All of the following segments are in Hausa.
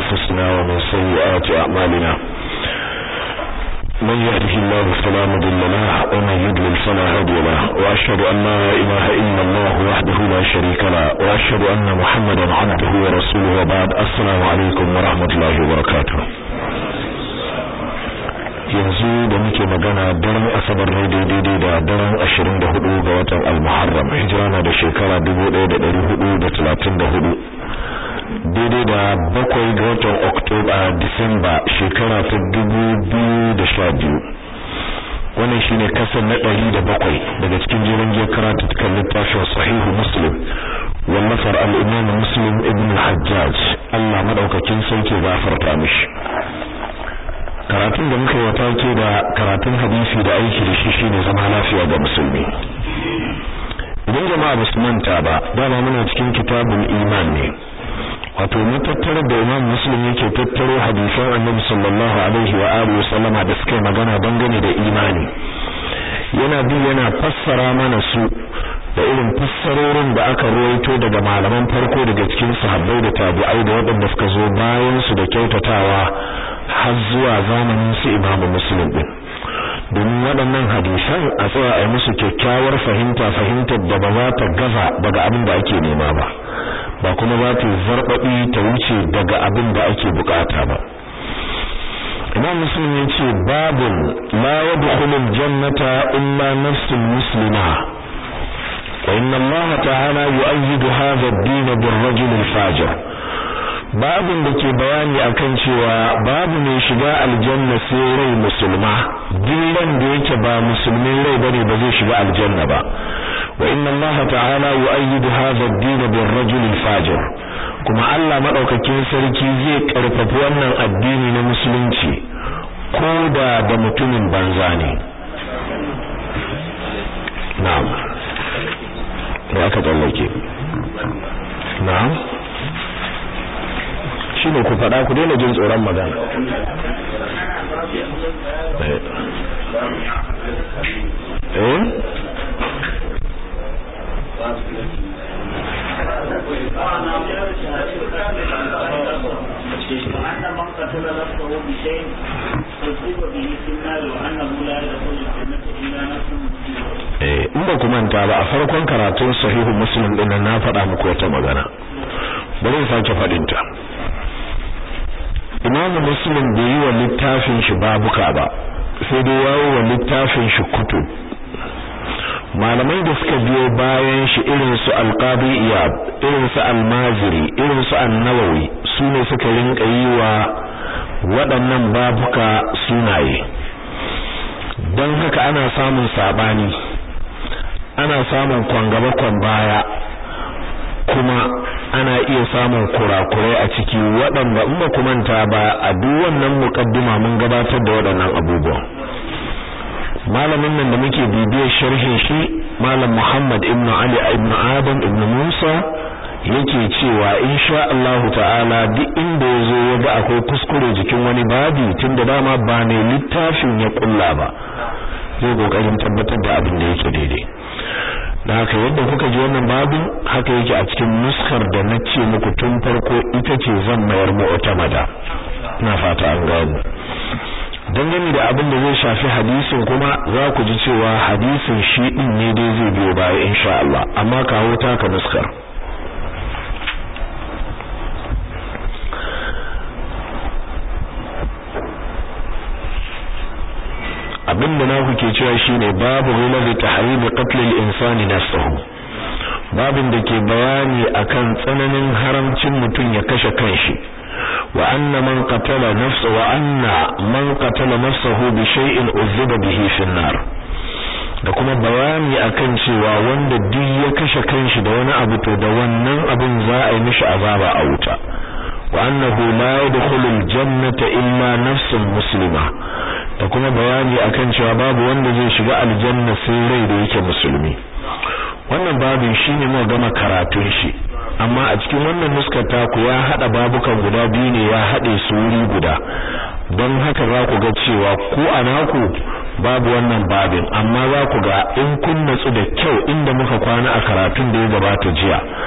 أنفسنا ومن سيئات أعمالنا من يهده الله فلا مضل له ومن يضلل فلا هادي له وأشهد أن لا إله إلا الله وحده لا شريك له وأشهد أن محمدا عبده ورسوله وبعد السلام عليكم ورحمة الله وبركاته yanzu da muke magana daren asabar ne daidai da daren 24 ga watan al-muharram hijira na da shekara 1434 daidai da bakwai ga watan oktoba disamba shekara ta 2012 wannan shine kasar na 107 daga cikin jiran jiya karatu kan littafin sahihu muslim wallafar al-imam muslim ibn al-hajjaj Allah madaukakin sauke gafarta mishi karatun da muka yi take da karatun hadisi da aiki da shi shine zama lafiya ga musulmi idan jama'a ba su manta ba dama muna cikin kitabul iman ne wato matattarar da imam muslim yake tattaro hadisan annabi sallallahu alaihi wa alihi wa sallama da suka magana dangane da imani yana bi yana fassara mana su da irin fassarorin da aka ruwaito daga malaman farko daga cikin sahabbai da tabi'ai da waɗanda suka zo bayan su da kyautatawa har zuwa zamanin su imamu muslim din domin waɗannan hadisan a tsaya a musu kyakkyawar fahimta fahimtar da ba za ta gaza daga abin da ake nema ba ba kuma za ta zarbabi ta wuce daga abin da ake bukata ba imam muslim ya ce babun la yadkhulu aljannata illa nafsun muslima wa inna allaha ta'ala yu'ayyidu hadha ad-din bir-rajul al-fajir babin da ke bayani akan cewa babu mai shiga aljanna sai rai musulma dillan da yake ba musulmin rai bane ba zai shiga aljanna ba wa inna Allah ta'ala yu'ayyidu hadha ad-din bir-rajul al-fajir kuma Allah madaukakin sarki zai karfafa wannan addini na musulunci ko da da mutumin banza ne na'am da aka tsallake na'am shine ku faɗa ku daina jin tsoron magana eh in ba ku manta ba a farkon karatun sahihu muslim din na faɗa muku wata magana bari in sake faɗin ta Imam Muslim bai yi wa littafin shi babuka ba sai dai yawo wa littafin shi kutub malamai da suka biyo bayan shi irin su Al-Qadi Iyad irin su Al-Maziri irin su An-Nawawi su ne suka rinka yi wa waɗannan babuka sunaye don haka ana samun sabani ana samun kwangaba kwan baya kuma ana iya samun kurakurai a ciki waɗanda in ba ku manta ba a duk wannan muqaddima mun gabatar da waɗannan abubuwan malamin nan da muke bibiyar sharhin shi malam Muhammad ibn Ali ibn Adam ibn Musa yake cewa insha Allah ta'ala duk inda yazo ya ga akwai kuskure jikin wani babi tunda dama ba ne littafin ya kulla ba zai kokarin tabbatar da abin da yake daidai da haka yadda kuka ji wannan babin haka yake a cikin nuskar da na ce muku tun farko ita ce zan mayar mu'tamada ina fata an gano dangane da abin da zai shafi hadisin kuma za ku ji cewa hadisin shi din ne dai zai biyo baya insha Allah amma kawo taka nuskar abin da naku ke cewa shine babu ghulazi tahrimi qatl al-insani nafsuhu babin da ke bayani akan tsananin haramcin mutum ya kashe kanshi wa anna man qatala nafsa wa anna man qatala nafsahu bi shay'in uzziba bihi fi nar da kuma bayani akan cewa wanda duk ya kashe kanshi da wani abu to da wannan abin za a yi mishi azaba a wuta wa annahu la yadkhulul jannata illa nafsun muslima da kuma bayani akan cewa babu wanda zai shiga aljanna sai rai da yake musulmi wannan babin shine mu gama karatun shi amma a cikin wannan nuskar taku ya hada babukan guda biyu ne ya hade su wuri guda don haka za ku ga cewa ku a naku babu wannan babin amma za ku ga in kun natsu da kyau inda muka kwana a karatun da ya gabata jiya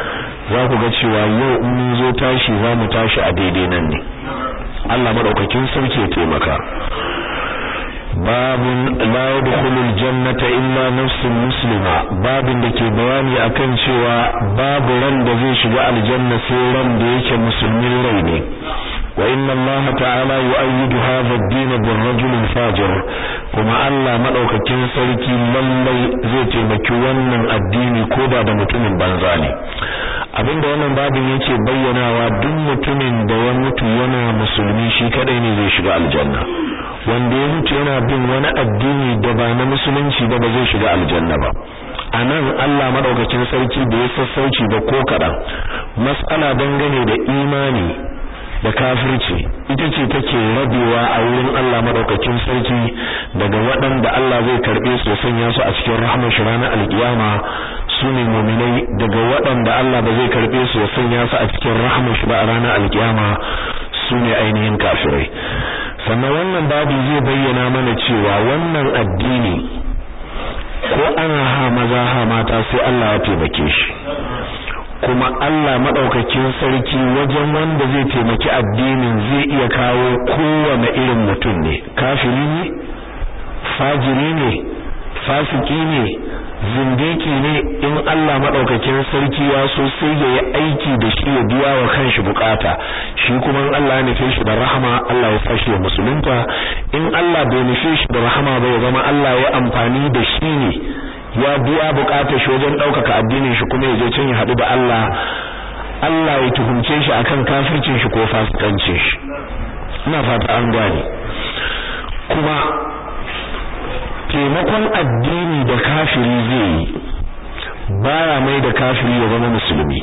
za ku ga cewa yau in mun zo tashi za mu tashi a daidai nan ne Allah madaukakin sarki ya taimaka babun la yadkhulul jannata illa nafsun muslima babin da ke bayani akan cewa babu ran da zai shiga aljanna sai ran da yake musulmin rai ne wa inna Allah ta'ala yu'ayyidu hadha ad-din bir-rajul fajir kuma Allah madaukakin sarki lallai zai taimaki wannan addini ko da da mutumin banza ne abinda wannan babin yake bayyanawa duk mutumin da ya mutu yana musulmi shi kadai ne zai shiga aljanna wanda ya mutu yana bin wani addini da ba na musulunci ba ba zai shiga aljanna ba anan Allah madaukakin sarki da ya sassauci da ko kadan mas'ala dangane da imani da kafirci ita ce take rabewa a wurin Allah madaukakin sarki daga waɗanda Allah zai karbe su sanya su a cikin rahmar shi ranar alkiyama su ne mu'minai daga waɗanda Allah ba zai karbe su ya sanya su a cikin rahmar shi ba a ranar alkiyama su ne ainihin kafirai sannan wannan babu zai bayyana mana cewa wannan addini ko ana ha maza ha mata sai Allah ya taimake shi kuma Allah madaukakin sarki wajen wanda zai taimaki addinin zai iya kawo kowane irin mutum ne kafiri ne fajiri ne fasiki ne zindiki ne in Allah madaukakin sarki ya so sai ya yi aiki da shi ya biya wa kanshi bukata shi kuma in Allah ya nufe shi da rahama Allah ya sashi ya musulunta in Allah bai nufe shi da rahama ba ya zama Allah ya amfani da shi ne ya biya bukatar shi wajen daukaka addinin shi kuma ya je can ya hadu da Allah Allah ya tuhumce shi akan kafircin shi ko fasikancin shi ina fata an gane kuma taimakon addini da kafiri zai yi baya mai da kafiri ya zama musulmi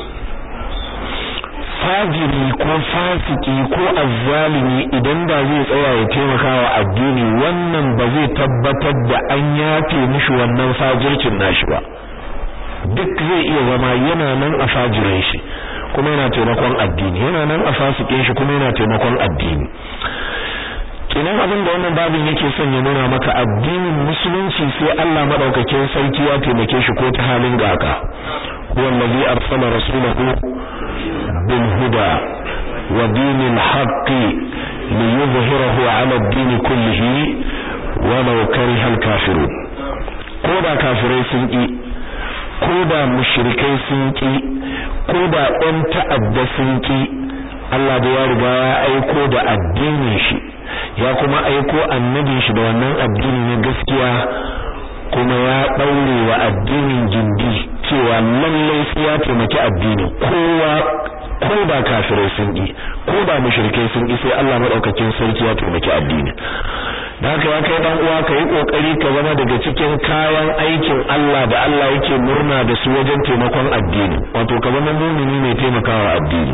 fajiri ko fasiki ko azzalimi idan da zai tsaya ya taimaka wa addini wannan ba zai tabbatar da an yafe mishi wannan fajircin nashi ba duk zai iya zama yana nan a fajirin shi kuma yana taimakon addini yana nan a fasikin shi kuma yana taimakon addini kinan abin da wannan babin yake son ya nuna maka addinin musulunci sai Allah madaukakin sarki ya taimake shi ko ta halin gaka wallazi arsala rasulahu bil huda wa dinil haqqi liyuzhirahu ala ad-din kullihi walau kariha al-kafirun ko da kafirai sun ki ko da mushrikai sun ki ko da ɗan ta'adda sun ki Allah da ya riga ya aiko da addinin shi ya kuma aiko annabin shi da wannan addini na gaskiya kuma ya daure wa addinin gindi cewa lallai sai ya taimaki addinin kowa ko ba kafirai sun yi ko ba mushrikai sun yi sai Allah madaukakin sarki ya taimaki addinin dan haka ya kai dan uwa ka yi kokari ka zama daga cikin kayan aikin Allah da Allah yake murna da su wajen taimakon addini wato ka zama mumini mai taimakawa addini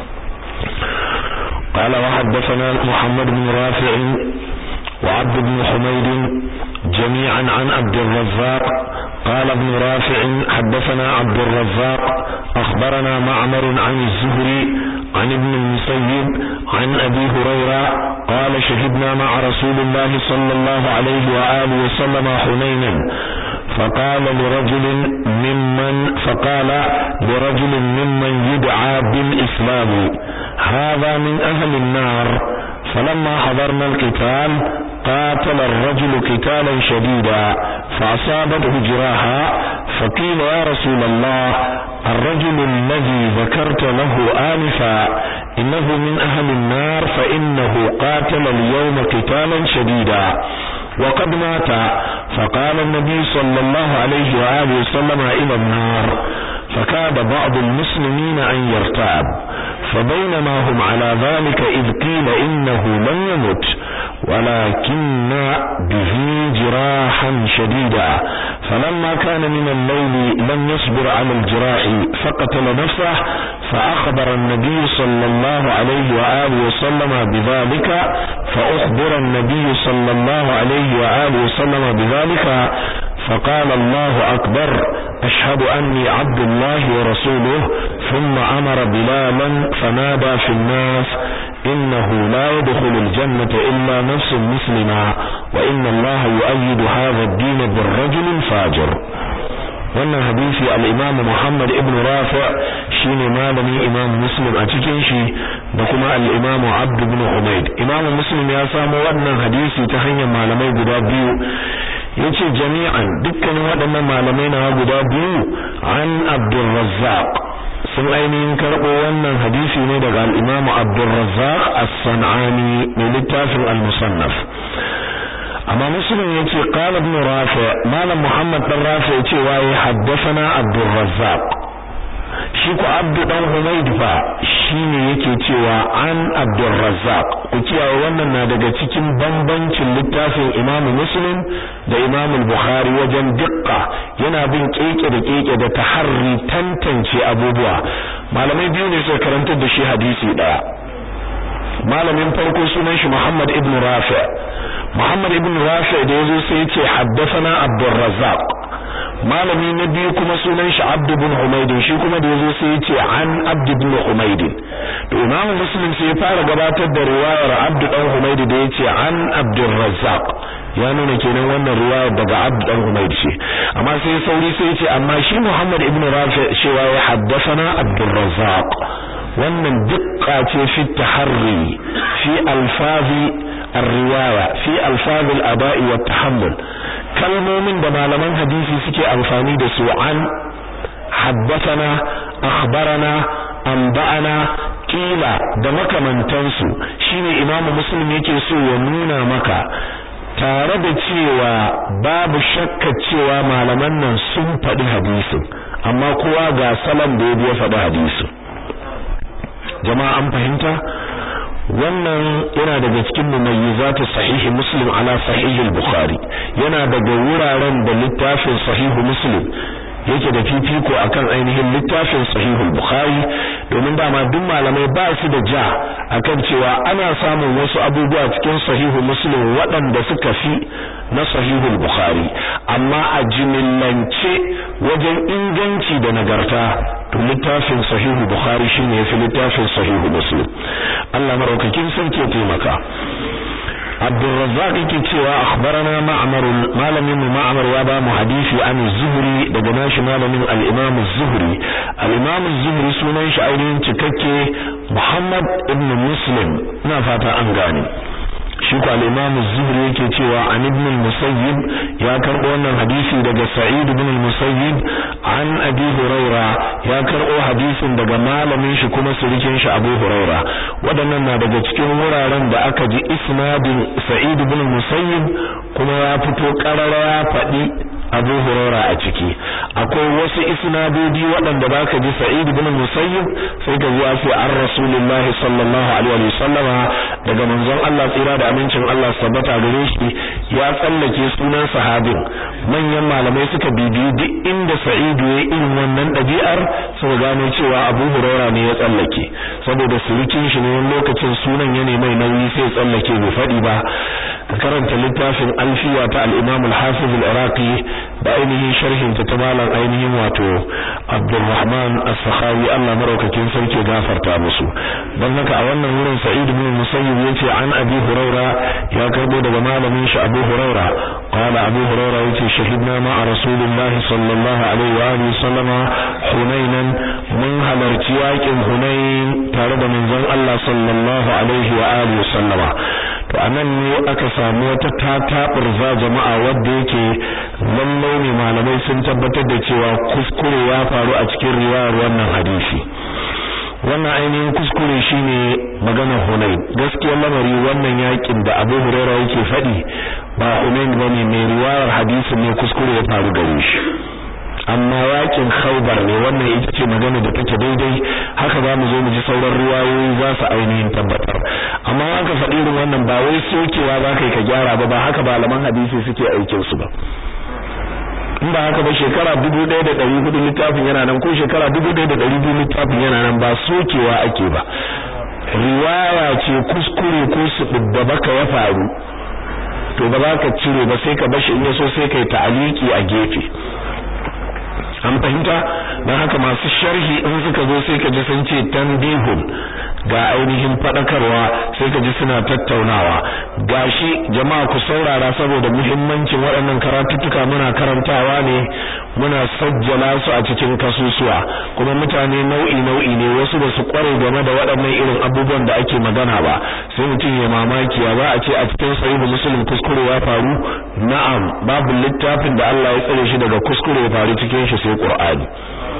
قال وحدثنا محمد بن رافع وعبد بن حميد جميعا عن عبد الرزاق قال ابن رافع حدثنا عبد الرزاق أخبرنا معمر عن الزهري عن ابن المسيب عن أبي هريرة قال شهدنا مع رسول الله صلى الله عليه وآله وسلم حنينا فقال لرجل ممن فقال لرجل ممن يدعى بالإسلام هذا من أهل النار فلما حضرنا القتال قاتل الرجل قتالا شديدا فأصابته جراحا فقيل يا رسول الله الرجل الذي ذكرت له آنفا إنه من أهل النار فإنه قاتل اليوم قتالا شديدا وقد مات فقال النبي صلى الله عليه وآله وسلم إلى النار فكاد بعض المسلمين أن يرتاب فبينما هم على ذلك إذ قيل إنه لم يمت ولكن به جراحا شديدا فلما كان من الليل لم يصبر على الجراح فقتل نفسه فأخبر النبي صلى الله عليه وآله وسلم بذلك فأخبر النبي صلى الله عليه وآله وسلم بذلك فقال الله أكبر أشهد أني عبد الله ورسوله ثم أمر بلالا فنادى في الناس إنه لا يدخل الجنة إلا نفس مسلمة وإن الله يؤيد هذا الدين بالرجل الفاجر wannan hadisi al-Imam Muhammad ibn Rafi' shine malamin Imam Muslim a cikin shi da kuma al-Imam Abd ibn Humayd Imam Muslim ya samu wannan hadisi ta hanyar malamai guda biyu yace jami'an dukkanin waɗannan malamai na guda biyu an Abdul Razzaq sun ainihin karɓo wannan hadisi ne daga al-Imam Abdul Razzaq as-San'ani mai littafin al-Musannaf amma muslim yace qala ibn rafi malam muhammad dan rafi yace waye haddathana abdur razzaq shi ko abdu dan humayd fa shine yake cewa an abdur razzaq ku kiyaye wannan na daga cikin bambancin littafin imam muslim da imam bukhari wajen dukka yana bin keke da keke da taharri tantance abubuwa malamai biyu ne suka karantar da shi hadisi daya malamin farko sunan shi muhammad ibn rafi Muhammad ibn Rafi da yazo sai yace haddathana Abdul Razzaq malami na biyu kuma sunan shi Abd ibn Humayd shi kuma da yazo sai yace an Abd ibn Humayd to Imam Muslim sai ya fara gabatar da riwayar Abd dan Humayd da yace an Abdul Razzaq ya nuna kenan wannan riwayar daga Abd dan Humayd ce amma sai sauri sai yace amma shi Muhammad ibn Rafi cewa ya haddathana Abdul Razzaq wannan dukka ce fi taharri fi alfazi الرواية في ألفاظ الأداء والتحمل kalmomin da malaman hadisi suke amfani da su an haddathana akhbarana anba'ana kila da makamantansu shine imamu muslim yake so ya nuna maka tare da cewa babu shakka cewa malaman nan sun faɗi hadisin amma kowa ga salon da ya faɗi hadisin jama'a an fahimta wannan yana daga cikin mumayyizatu sahihi muslim ala sahihi al-bukhari yana daga wuraren da littafin sahihu muslim yake da fifiko akan ainihin littafin sahihu al-bukhari domin dama duk malamai ba su da ja akan cewa ana samun wasu abubuwa cikin sahihu muslim waɗanda suka fi na sahihu al-bukhari amma a jimillance wajen inganci da nagarta to littafin sahihu bukhari shine yafi littafin sahihu muslim Allah maraukakin sarki ya taimaka Abdurrazzaq yake cewa akhbarana Ma'mar malamin mu Ma'mar ya ba mu hadisi an Zuhri daga nashi malamin al-Imam Az-Zuhri al-Imam Az-Zuhri sunan shi ainihin cikakke Muhammad ibn Muslim ina fata an gane shi ko al-Imam Az-Zuhri yake cewa an ibn al-Musayyib ya karbo wannan hadisi daga Sa'id ibn al-Musayyib an Abi Huraira ya karbo hadisin daga malamin shi kuma surikin shi Abu Huraira wadannan na daga cikin wuraren da aka ji isnadin Sa'id ibn al-Musayyib kuma ya fito karara ya faɗi Abu Huraira a ciki akwai wasu isnadodi waɗanda baka ji Sa'id ibn al-Musayyib sai ka ji ya ce an Rasulullahi sallallahu alaihi wasallama daga manzon Allah tsira da amincin Allah sabbata gare shi ya tsallake sunan sahabin manyan malamai suka bibiyi duk inda Sa'id ya irin wannan ɗabi'ar suka gano cewa Abu Huraira ne ya tsallake saboda surukin shi ne wani lokacin sunan ya mai nauyi sai tsallake bai faɗi ba karanta littafin alfiya ta al-Imam al-Hafiz al-Iraqi da ainihin sharhin ta ta malam ainihin wato Abdulrahman As-Sakhawi Allah maraukakin sarki gafarta musu dan haka a wannan wurin Sa'id ibn Musayyib yace an Abi Huraira ya karbo daga malamin shi Abu Huraira qala Abu Huraira yace shahidna ma Rasulullah sallallahu alaihi wa alihi sallama Hunainan mun halarci yakin Hunain tare da manzon Allah sallallahu alaihi wa alihi sallama to anan ne aka samu wata tataburza jama'a wadda yake lallai ne malamai sun tabbatar da cewa kuskure ya faru a cikin riwayar wannan hadisi wannan ainihin kuskure shine maganar Hunain gaskiyar lamari wannan yakin da Abu Hurairah yake faɗi ba Hunain bane mai riwayar hadisin ne kuskure ya faru gare shi amma yakin Khaibar ne wannan ita ce magana da take daidai haka za mu zo mu ji sauran riwayoyi za su ainihin tabbatar amma haka faɗi irin wannan ba wai sokewa za ka yi ka gyara ba ba haka malaman hadisi suke aikin su ba in ba haka ba shekara dubu ɗaya da ɗari hudu littafin yana nan ko shekara dubu ɗaya da ɗari biyu littafin yana nan ba sokewa ake ba riwaya ce kuskure ko su da baka ya faru to ba za ka cire ba sai ka bashi in yaso sai kai ta'aliki a gefe an fahimta don haka masu sharhi in suka zo sai ka ji sun ce tanbihun ga ainihin fadakarwa sai ka ji suna tattaunawa gashi jama'a ku saurara saboda muhimmancin waɗannan karatuttuka muna karantawa ne muna sajjala su a cikin kasusuwa kuma mutane nau'i nau'i ne wasu ba su kware game da waɗannan irin abubuwan da ake magana ba sai mutum ya mamaki ya ba a ce a cikin sahihu muslim kuskure ya faru na'am babu littafin da Allah ya tsare shi daga kuskure ya faru cikin shi sai Qur'ani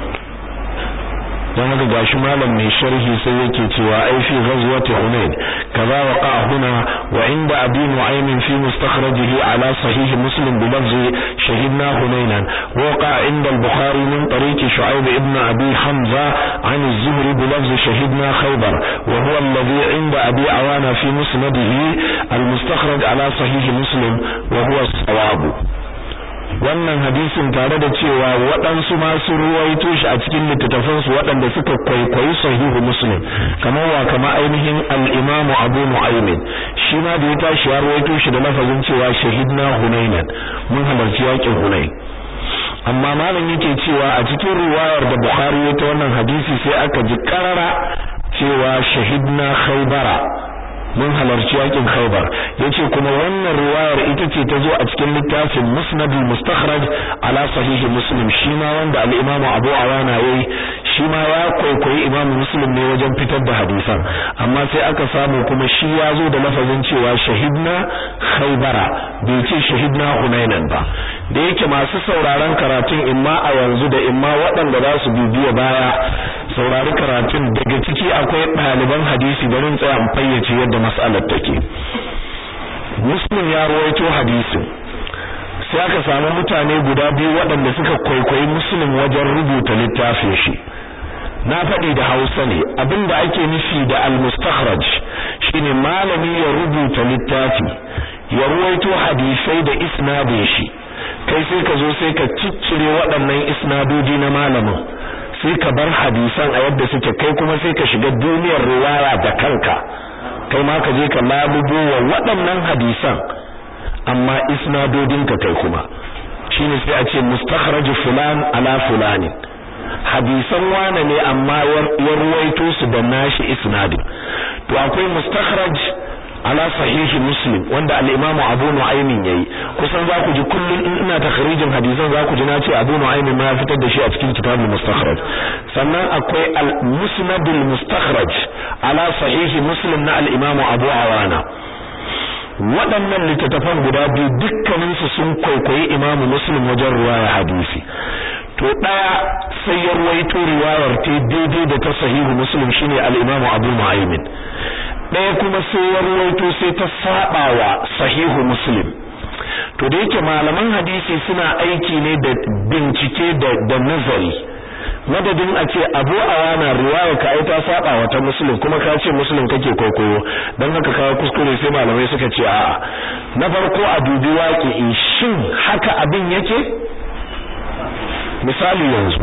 dan haka gashi malam mai sharhi sai yake cewa ai fi ghazwati hunain kaza waqa huna wa inda abi nu'aym fi mustakhrajihi ala sahih muslim bi lafzi shahidna hunainan waqa inda al-bukhari min tariq shu'aib ibn abi hamza an az-zuhri bi lafzi shahidna khaybar wa huwa alladhi inda abi awana fi musnadihi al-mustakhraj ala sahih muslim wa huwa as-sawab wannan hadisin tare da cewa waɗansu masu ruwaito shi a cikin littattafansu waɗanda suka kwaikwayi sahihu muslim kamar wa kama ainihin al-imamu abu nu'aymin shi ma da ya tashi ya ruwaito shi da lafazin cewa shahidna hunainan mun halarci yakin hunain amma malam yake cewa a cikin ruwayar da bukhari ya ta wannan hadisi sai aka ji karara cewa shahidna khaybara mun halarci yakin Khaibar yace kuma wannan riwayar ita ce ta zo a cikin littafin Musnad al-Mustakhraj ala sahih Muslim shi ma wanda al-Imam Abu Awana yayi shi ma ya kwaikwayi Imam Muslim ne wajen fitar da hadisan amma sai aka samu kuma shi ya zo da lafazin cewa shahidna Khaibara bai ce shahidna Hunainan ba da yake masu sauraron karatun imma a yanzu da imma waɗanda za su bibiya baya saurari karatun daga ciki akwai ɗaliban hadisi bari tsaya in fayyace yadda mas'alar take muslim ya ruwaito hadisin sai aka samu mutane guda biyu waɗanda suka kwaikwayi muslim wajen rubuta littafin shi na faɗi da hausa ne abinda ake nufi da al-mustakhraj shine malami ya rubuta littafi ya ruwaito hadisai da isnadin shi kai sai ka zo sai ka ciccire waɗannan isnadodi na malamin sai ka bar hadisan a yadda suke kai kuma sai ka shiga duniyar riwaya da kanka kai ma ka je ka labubo wa waɗannan hadisan amma isnadodinka kai kuma shine sai a ce mustakhraj fulan ala fulani hadisan wane ne amma ya ruwaito su da nashi isnadin to akwai mustakhraj ala sahihi muslim wanda al-imamu abu nu'aymin yayi kusan za ku ji kullun in ina takhrijin hadisan za ku ji na ce abu nu'aymin ma ya fitar da shi a cikin kitabul mustakhraj sannan akwai al-musnad al-mustakhraj ala sahihi muslim na al-imamu abu awana waɗannan littattafan guda biyu dukkaninsu sun kwaikwayi imamu muslim wajen ruwaya hadisi to ɗaya sai ya ruwaito riwayar ta daidai da ta sahihu muslim shine al-imamu abu nu'aymin ɗaya kuma sai ya ruwaito sai ta saba wa sahihu muslim to da yake malaman hadisi suna aiki ne da bincike da da nazari madadin a ce abu awana riwaya ka ai ta saba wa ta muslim kuma ka ce muslim kake kwaikwayo dan haka kawo kuskure sai malamai suka ce a'a na farko a dubi waƙi shin haka abin yake misali yanzu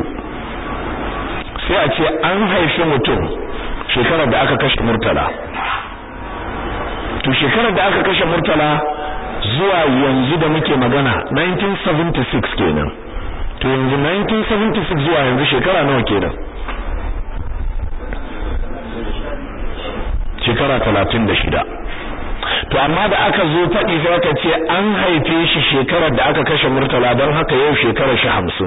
sai a ce an haifi mutum shekarar da aka kashe murtala to shekarar da aka kashe murtala zuwa yanzu da muke magana 1976 kenan to yanzu 1976 zuwa yanzu shekara nawa kenan shekara 36 to amma da aka zo faɗi sai aka ce an haife shi shekarar da aka kashe murtala don haka yau shekarar shi 50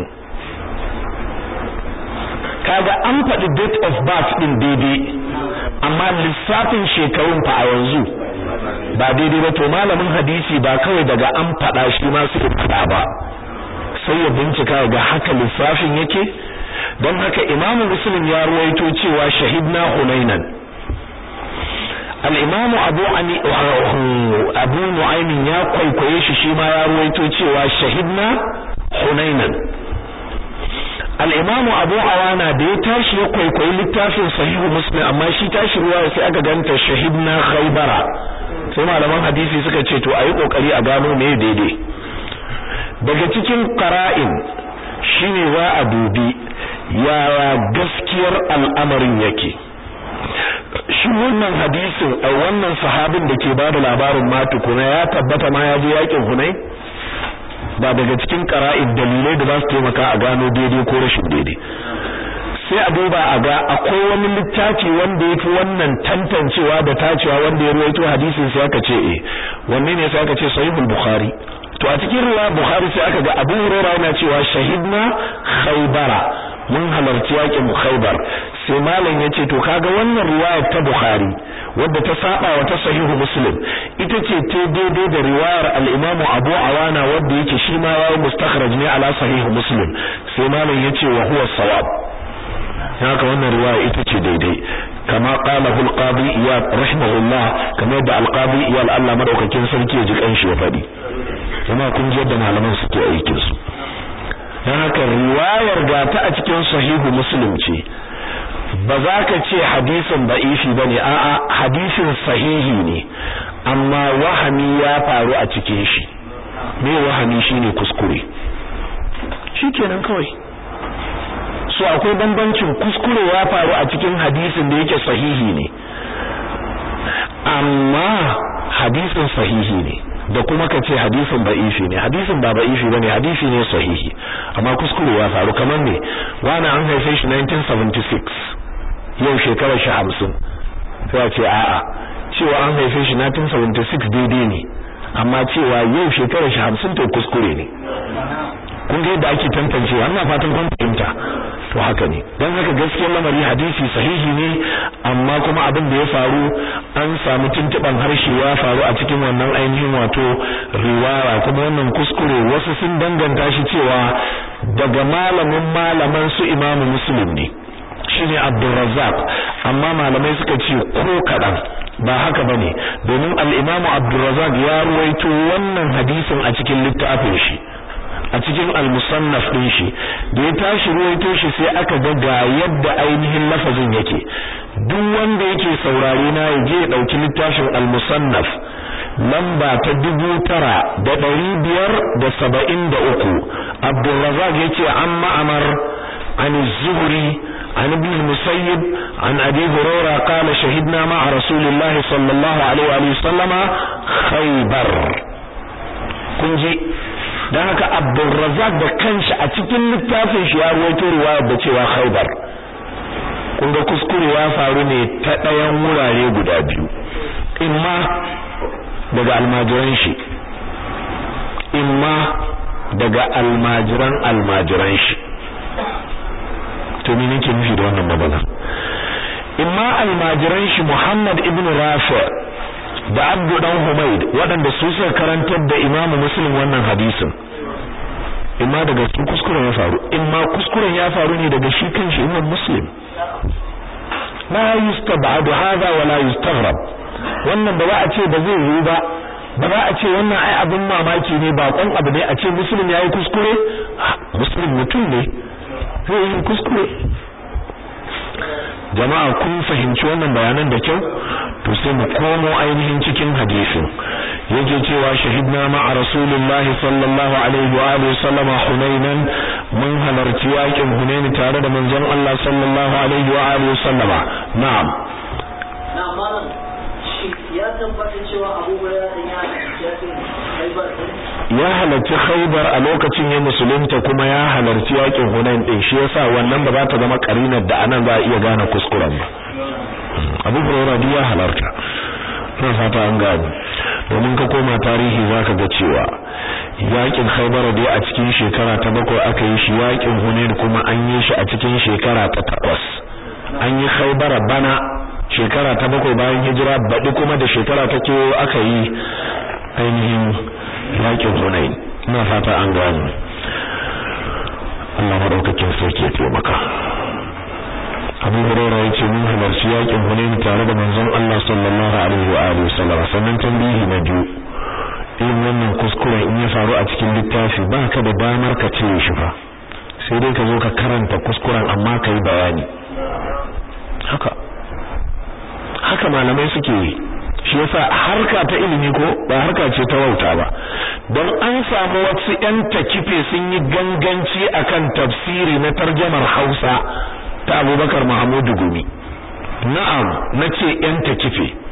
kaga an faɗi date of birth din daidai amma lissafin shekarun fa a yanzu ba daidai ba to malamin hadisi ba kawai daga an faɗa shi ma sai faɗa ba sai ya bincika ga haka lissafin yake don haka imamu muslim ya ruwaito cewa shahidna hunainan al-imamu abu ani abu nu'aymin ya kwaikwaye shi shi ma ya ruwaito cewa shahidna hunainan al-imamu abu awana da ya tashi ya kwaikwayi littafin sahihu muslim amma shi tashi ruwa sai aka ganta shahidna khaybara sai malaman hadisi suka ce to ayi kokari a gano me daidai daga cikin qara'in shine za a dubi yaya gaskiyar al'amarin yake shi wannan hadisin a wannan sahabin da ke bada labarin ma tukuna ya tabbata ma ya je yakin hunai ba daga cikin qara'id dalilai da za su taimaka a gano daidai ko rashin daidai sai a duba a ga akwai wani littafi wanda yafi wannan tantancewa da tacewa wanda ya ruwaito hadisin sai aka ce eh wanne ne sai aka ce sahihul bukhari to a cikin riwaya bukhari sai aka ga abu hurairah yana cewa shahidna khaybara mun halarci yakin khaybar sai malam yace to kaga wannan riwayar ta bukhari wadda ta saba wa ta sahihu muslim ita ce ta daidai da riwayar al-imamu abu awana wadda yake shi ma yayi mustakhraj ne ala sahihu muslim sai malam yace wa huwa sawab haka wannan riwaya ita ce daidai kama qalahu al-qadi iyad rahimahullah kamar da al-qadi iyad Allah madaukakin sarki ya ji kanshi ya fadi kuma kun ji yadda malaman suke aikin su dan haka riwayar ga ta a cikin sahihu muslim ce ba za ka ce hadisin da'ifi bane a'a hadisin sahihi ne amma wahami ya faru a cikin shi me wahami shine kuskure shikenan kawai so akwai bambancin kuskure ya faru a cikin hadisin da yake sahihi ne amma hadisin sahihi ne da kuma ka ce hadisin ba'ifi ne hadisin ba ba'ifi bane hadisi ne sahihi amma kuskure ya faru kamar ne wani an haife shi 1976 yau shekarar shi 50 sai a ce a'a cewa an haife shi 1976 daidai ne amma cewa yau shekarar shi 50 to kuskure ne kun ga yadda ake tantance ina fatan kun fahimta to haka ne dan haka gaskiyar lamari hadisi sahihi ne amma kuma abin da ya faru an samu tuntuban harshe ya faru a cikin wannan ainihin wato riwaya kuma wannan kuskure wasu sun danganta shi cewa daga malamin malaman su imamu muslim ne shine abdurrazzaq amma malamai suka ce ko kadan ba haka bane domin al-imam abdurrazzaq ya ruwaito wannan hadisin a cikin littafin shi a cikin al-musannaf din shi da ya tashi ruwaito shi sai aka ga ga yadda ainihin lafazin yake duk wanda yake saurare na ya je ya dauki littafin al-musannaf lamba ta dubu tara da ɗari biyar da saba'in da uku abdulrazak ya ce an ma'amar an zuhuri عن ابن المسيب عن أبي هريرة قال شهدنا مع رسول الله صلى الله عليه وآله وسلم خيبر كنجي dan haka Abdulrazzaq da kanshi a cikin littafin shi ya ruwaito riwaya da cewa Khaibar kun ga kuskure ya faru ne ta ɗayan wurare guda biyu imma daga almajiran shi imma daga almajiran almajiran shi to me nake nufi da wannan magana imma almajiran shi Muhammad ibn Rafi da Abdu dan Humaid waɗanda su suka karantar da Imam Muslim wannan hadisin imma daga su kuskuren ya faru imma kuskuren ya faru ne daga shi kanshi Imam Muslim la yustab'adu hadha wa la yustaghrab wannan ba za a ce ba zai yi ba ba za a ce wannan ai abin mamaki ne bakon abu ne a ce Muslim yayi kuskure Muslim mutum ne zai yi kuskure jama'a kun fahimci wannan bayanan da kyau to sai mu komo ainihin cikin hadisin yake cewa shahidna ma'a rasulullahi sallallahu alaihi wa alihi sallama hunainan mun halarci yakin hunain tare da manzon Allah sallallahu alaihi wa alihi sallama na'am na'am malam ya tabbata cewa Abu Hurairah ya yakin Khaibar ya halarci Khaibar a lokacin ya musulunta kuma ya halarci yakin Hunain din shi yasa wannan ba za ta zama karinar da anan za a iya gane kuskuren ba Abu Hurairah ya halarta ina fata an gane domin ka koma tarihi zaka ga cewa yakin Khaibar dai a cikin shekara ta bakwai aka yi shi yakin Hunain kuma an yi shi a cikin shekara ta takwas an yi Khaibar bana shekara ta bakwai bayan hijira baɗi kuma da shekara ta kewo aka yi ainihin yakin Hunain ina fata an gane Allah madaukakin sarki ya taimaka Abu Hurairah yace mun halarci yakin Hunain tare da manzon Allah sallallahu alaihi wa alihi wasallam sannan tambihi na biyu in wannan kuskuren in ya faru a cikin littafi ba ka da damar ka cire shi fa sai dai ka zo ka karanta kuskuren amma ka yi bayani haka haka malamai suke yi shi yasa harka ta ilimi ko ba harka ce ta wauta ba don an samu wasu yan takife sun yi ganganci akan tafsiri na tarjamar Hausa ta Abubakar Muhammadu Gumi na'am nace yan takife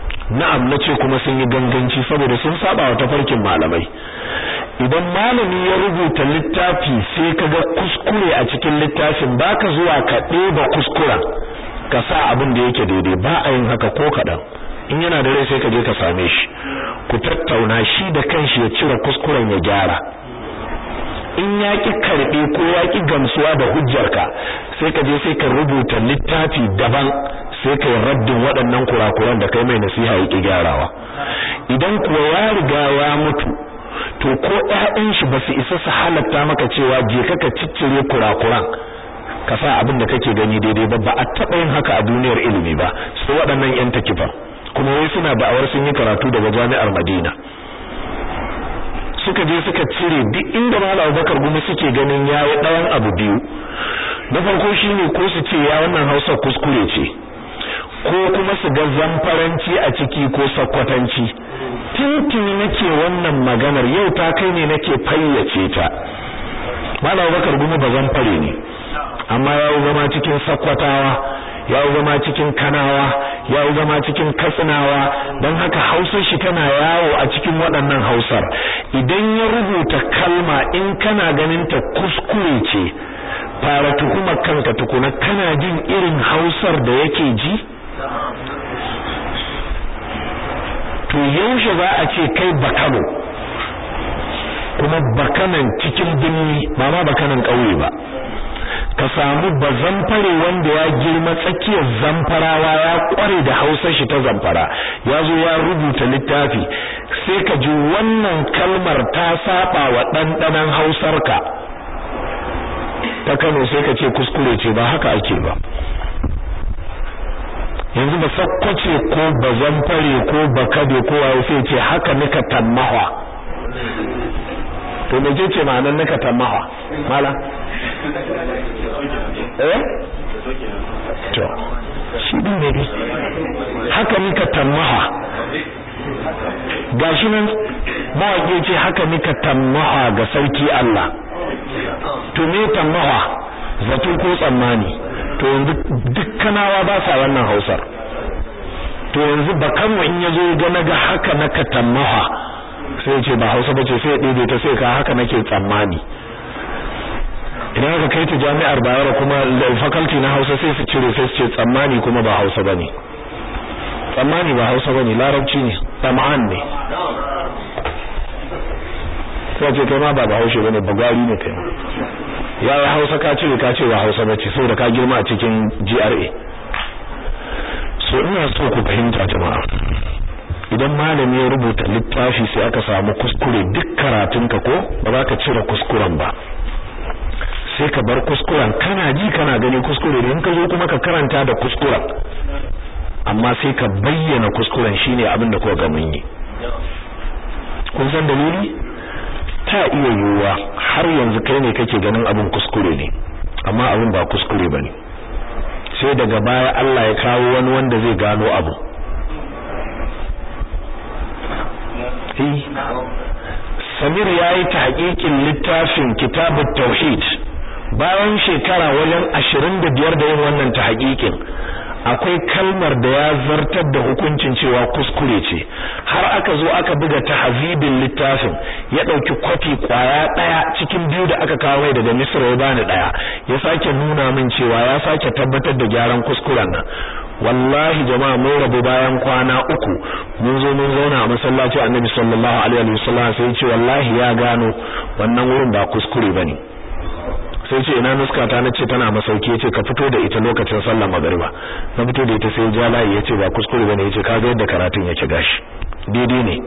na'am nace kuma sun yi ganganci saboda sun saba wa tafarkin malamai idan malami ya rubuta littafi sai kaga kuskure a cikin littafin baka zuwa ka ɗeba kuskuren ka sa abin da yake daidai ba a yin haka ko kaɗan in yana da rai sai ka je ka same shi ku tattauna shi da kanshi ya cire kuskuren ya gyara in ya ki karbe ko ya ki gamsuwa da hujjarka sai ka je sai ka rubuta littafi daban sai ka raddin waɗannan kurakuran da kai mai nasiha ya ki gyarawa idan kuwa ya riga ya mutu to ko ƴaƴan shi ba su isa su halatta maka cewa je ka ka ciccire kurakuran ka sa abin da kake gani daidai ba ba a taɓa yin haka a duniyar ilimi ba sai waɗannan ƴan takifan kuma wai suna da'awar sun yi karatu daga jami'ar Madina suka je suka cire duk inda Malam Abubakar Gumi suke ganin yayi ɗayan abu biyu na farko shine ko su ce ya wannan Hausa kuskure ce ko kuma su ga zamfaranci a ciki ko sakwatanci tintini nake wannan maganar yau ta kai ne nake fayyace ta Malam Abubakar Gumi ba zamfare ne amma ya zama cikin sakwatawa ya zama cikin kanawa ya zama cikin katsinawa don haka hausar shi tana yawo a cikin waɗannan hausar idan ya rubuta kalma in kana ganin ta kuskure ce fara tuhumar kanka tukuna kana jin irin hausar da yake ji to yaushe za a ce kai bakano kuma bakanan cikin binni ba ma bakanan ƙauye ba ka samu bazamfare wanda ya girma tsakiyar zamfarawa ya kware da hausar shi ta zamfara ya zo ya rubuta littafi sai ka ji wannan kalmar ta saba wa ɗanɗanon hausarka ta Kano sai ka ce kuskure ce ba haka ake ba yanzu ba sakkwace ko bazamfare ko bakade ko waye sai ce haka nika tammawa to me ce ma'anar nika tammawa mala eh to shi din ne dai haka nika tammaha gashi nan mawaƙi ce haka nika tammaha ga sarki Allah to me tammaha zato ko tsammani to yanzu dukkanawa ba sa wannan Hausar to yanzu bakanmu in yazo ga naga haka naka tammaha sai ce ba Hausa bace sai ya ɗebe ta sai ka haka nake tsammani idan aka kai ta jami'ar Bayero kuma faculty na Hausa sai su cire sai su ce tsammani kuma ba Hausa bane tsammani ba Hausa bane larabci ne tam'an ne sai ce kai ma ba Bahaushe bane bagwari ne kai ya ya Hausa ka cire ka ce ba Hausa bace saboda ka girma a cikin GRA so ina so ku fahimta jama'a idan malami ya rubuta littafi sai aka samu kuskure duk karatunka ko ba za ka cire kuskuren ba sai ka bar kuskuren kana ji kana gani kuskure ne in ka zo kuma ka karanta da kuskuren amma sai ka bayyana kuskuren shine abin da kuka ga mun yi kun san dalili ta iya yiwuwa har yanzu kai ne kake ganin abin kuskure ne amma abin ba kuskure bane sai daga baya Allah ya kawo wani wanda zai gano abu Samir yayi tahqiqin littafin Kitabut Tauhid bayan shekara wajen 25 da yin wannan tahqiqin akwai kalmar da ya zartar da hukuncin cewa kuskure ce har aka zo aka buga tahzibin littafin ya dauki kwafi kwaya daya cikin biyu da aka kawo mai daga Misra ya bani daya ya sake nuna min cewa ya sake tabbatar da gyaran kuskuren nan wallahi jama'a mun rabu bayan kwana uku mun zo mun zauna a masallaci Annabi sallallahu alaihi wasallam sai ya ce wallahi ya gano wannan wurin ba kuskure bane sai ce ina nuska ta nace tana masauki yace ka fito da ita lokacin sallar magriba na fito da ita sai ja layi yace ba kuskure bane yace kaga yadda karatun yake gashi daidai ne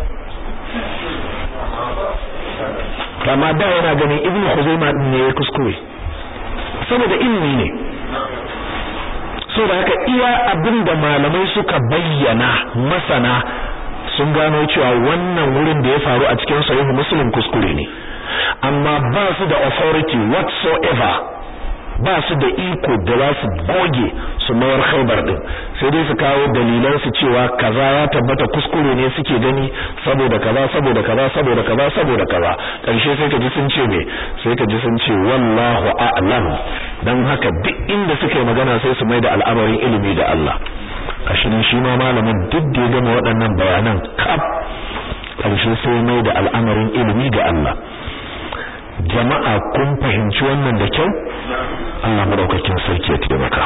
kama da yana ganin ibnu khuzaima din ne ya kuskure saboda ilimi ne saboda haka iya abinda malamai suka bayyana masana sun gano cewa wannan wurin da ya faru a cikin sahih muslim kuskure ne amma ba su da authority whatsoever ba su da iko da za su goge su mayar khaibar din sai dai su kawo dalilan su cewa kaza ya tabbata kuskure ne suke gani saboda kaza saboda kaza saboda kaza saboda kaza karshe sai ka ji sun ce me sai ka ji sun ce wallahu a'lam dan haka duk inda suka yi magana sai su mai da al'amarin ilimi da Allah ashirin shi ma malamin duk da ya gama waɗannan bayanan kaf ƙarshe sai mai da al'amarin ilimi ga Allah jama'a kun fahimci wannan da kyau Allah madaukakin sarki ya taimaka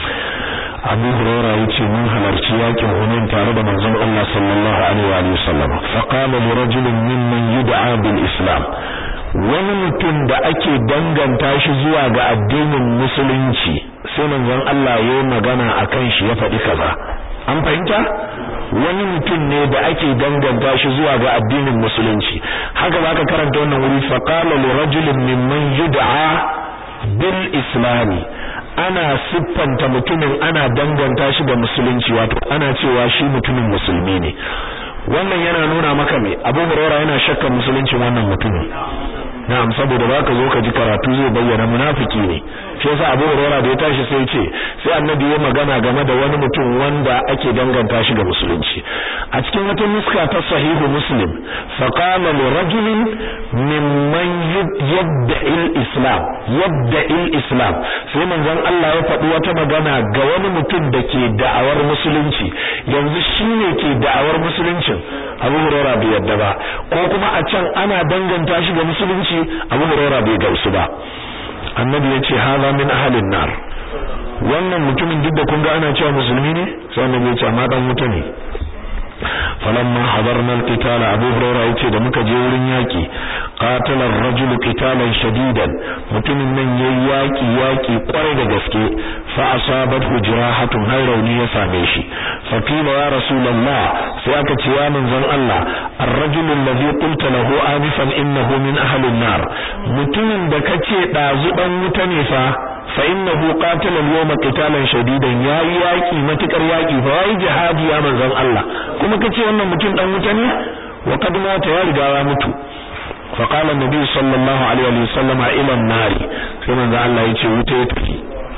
Abu Hurairah yace mun halarci yakin Hunain tare da manzon Allah sallallahu alaihi wa sallam fa qala li rajulin mimman yud'a bil Islam wani mutum da ake danganta shi zuwa ga addinin musulunci sai manzon Allah ya magana akan shi ya faɗi kaza an fahimta wani mutum ne da ake danganta shi zuwa ga addinin musulunci haka zaka karanta wannan wuri fa qala li rajulin mimman yud'a bil islami ana siffanta mutumin ana danganta shi da musulunci wato ana cewa shi mutumin musulmi ne wannan yana nuna maka me Abu Hurairah yana shakkan musuluncin wannan mutumin na'am saboda baka zo ka ji karatu zai bayyana munafiki ne shi yasa Abu Hurairah da ya tashi sai ce sai Annabi ya magana game da wani mutum wanda ake danganta shi ga musulunci a cikin wata nuska ta sahihu Muslim fa qala li rajulin mimman yabda'i al-islam yabda'i al-islam sai manzon Allah ya faɗi wata magana ga wani mutum da ke da'awar musulunci yanzu shine ke da'awar musuluncin Abu Hurairah bai yadda ba ko kuma a can ana danganta shi ga musulunci Abu Hurairah bai gamsu ba Annabi yace haza min ahlin nar wannan mutumin duk da kun ga ana cewa musulmi ne sai Annabi yace amma dan wuta ne falamma hadarna alqital Abu Hurairah yace da muka je wurin yaki qatala ar-rajulu qitalan shadidan mutumin nan yayi yaki yaki kwarai da gaske fa asabathu jirahatun har rauni ya same shi fa qila ya rasulullah sai aka ce ya manzon Allah ar-rajulu alladhi qulta lahu anifan innahu min ahli an-nar mutumin da kace dazu dan wuta ne fa fa innahu qatala al-yawma qitalan shadidan yayi yaki matukar yaki fa yayi jihadi ya manzon Allah kuma kace wannan mutum dan wuta ne wa kad mata ya riga ya mutu fa qala an-nabi sallallahu alaihi wa sallama ila an-nar sai manzon Allah yace wuta ya tafi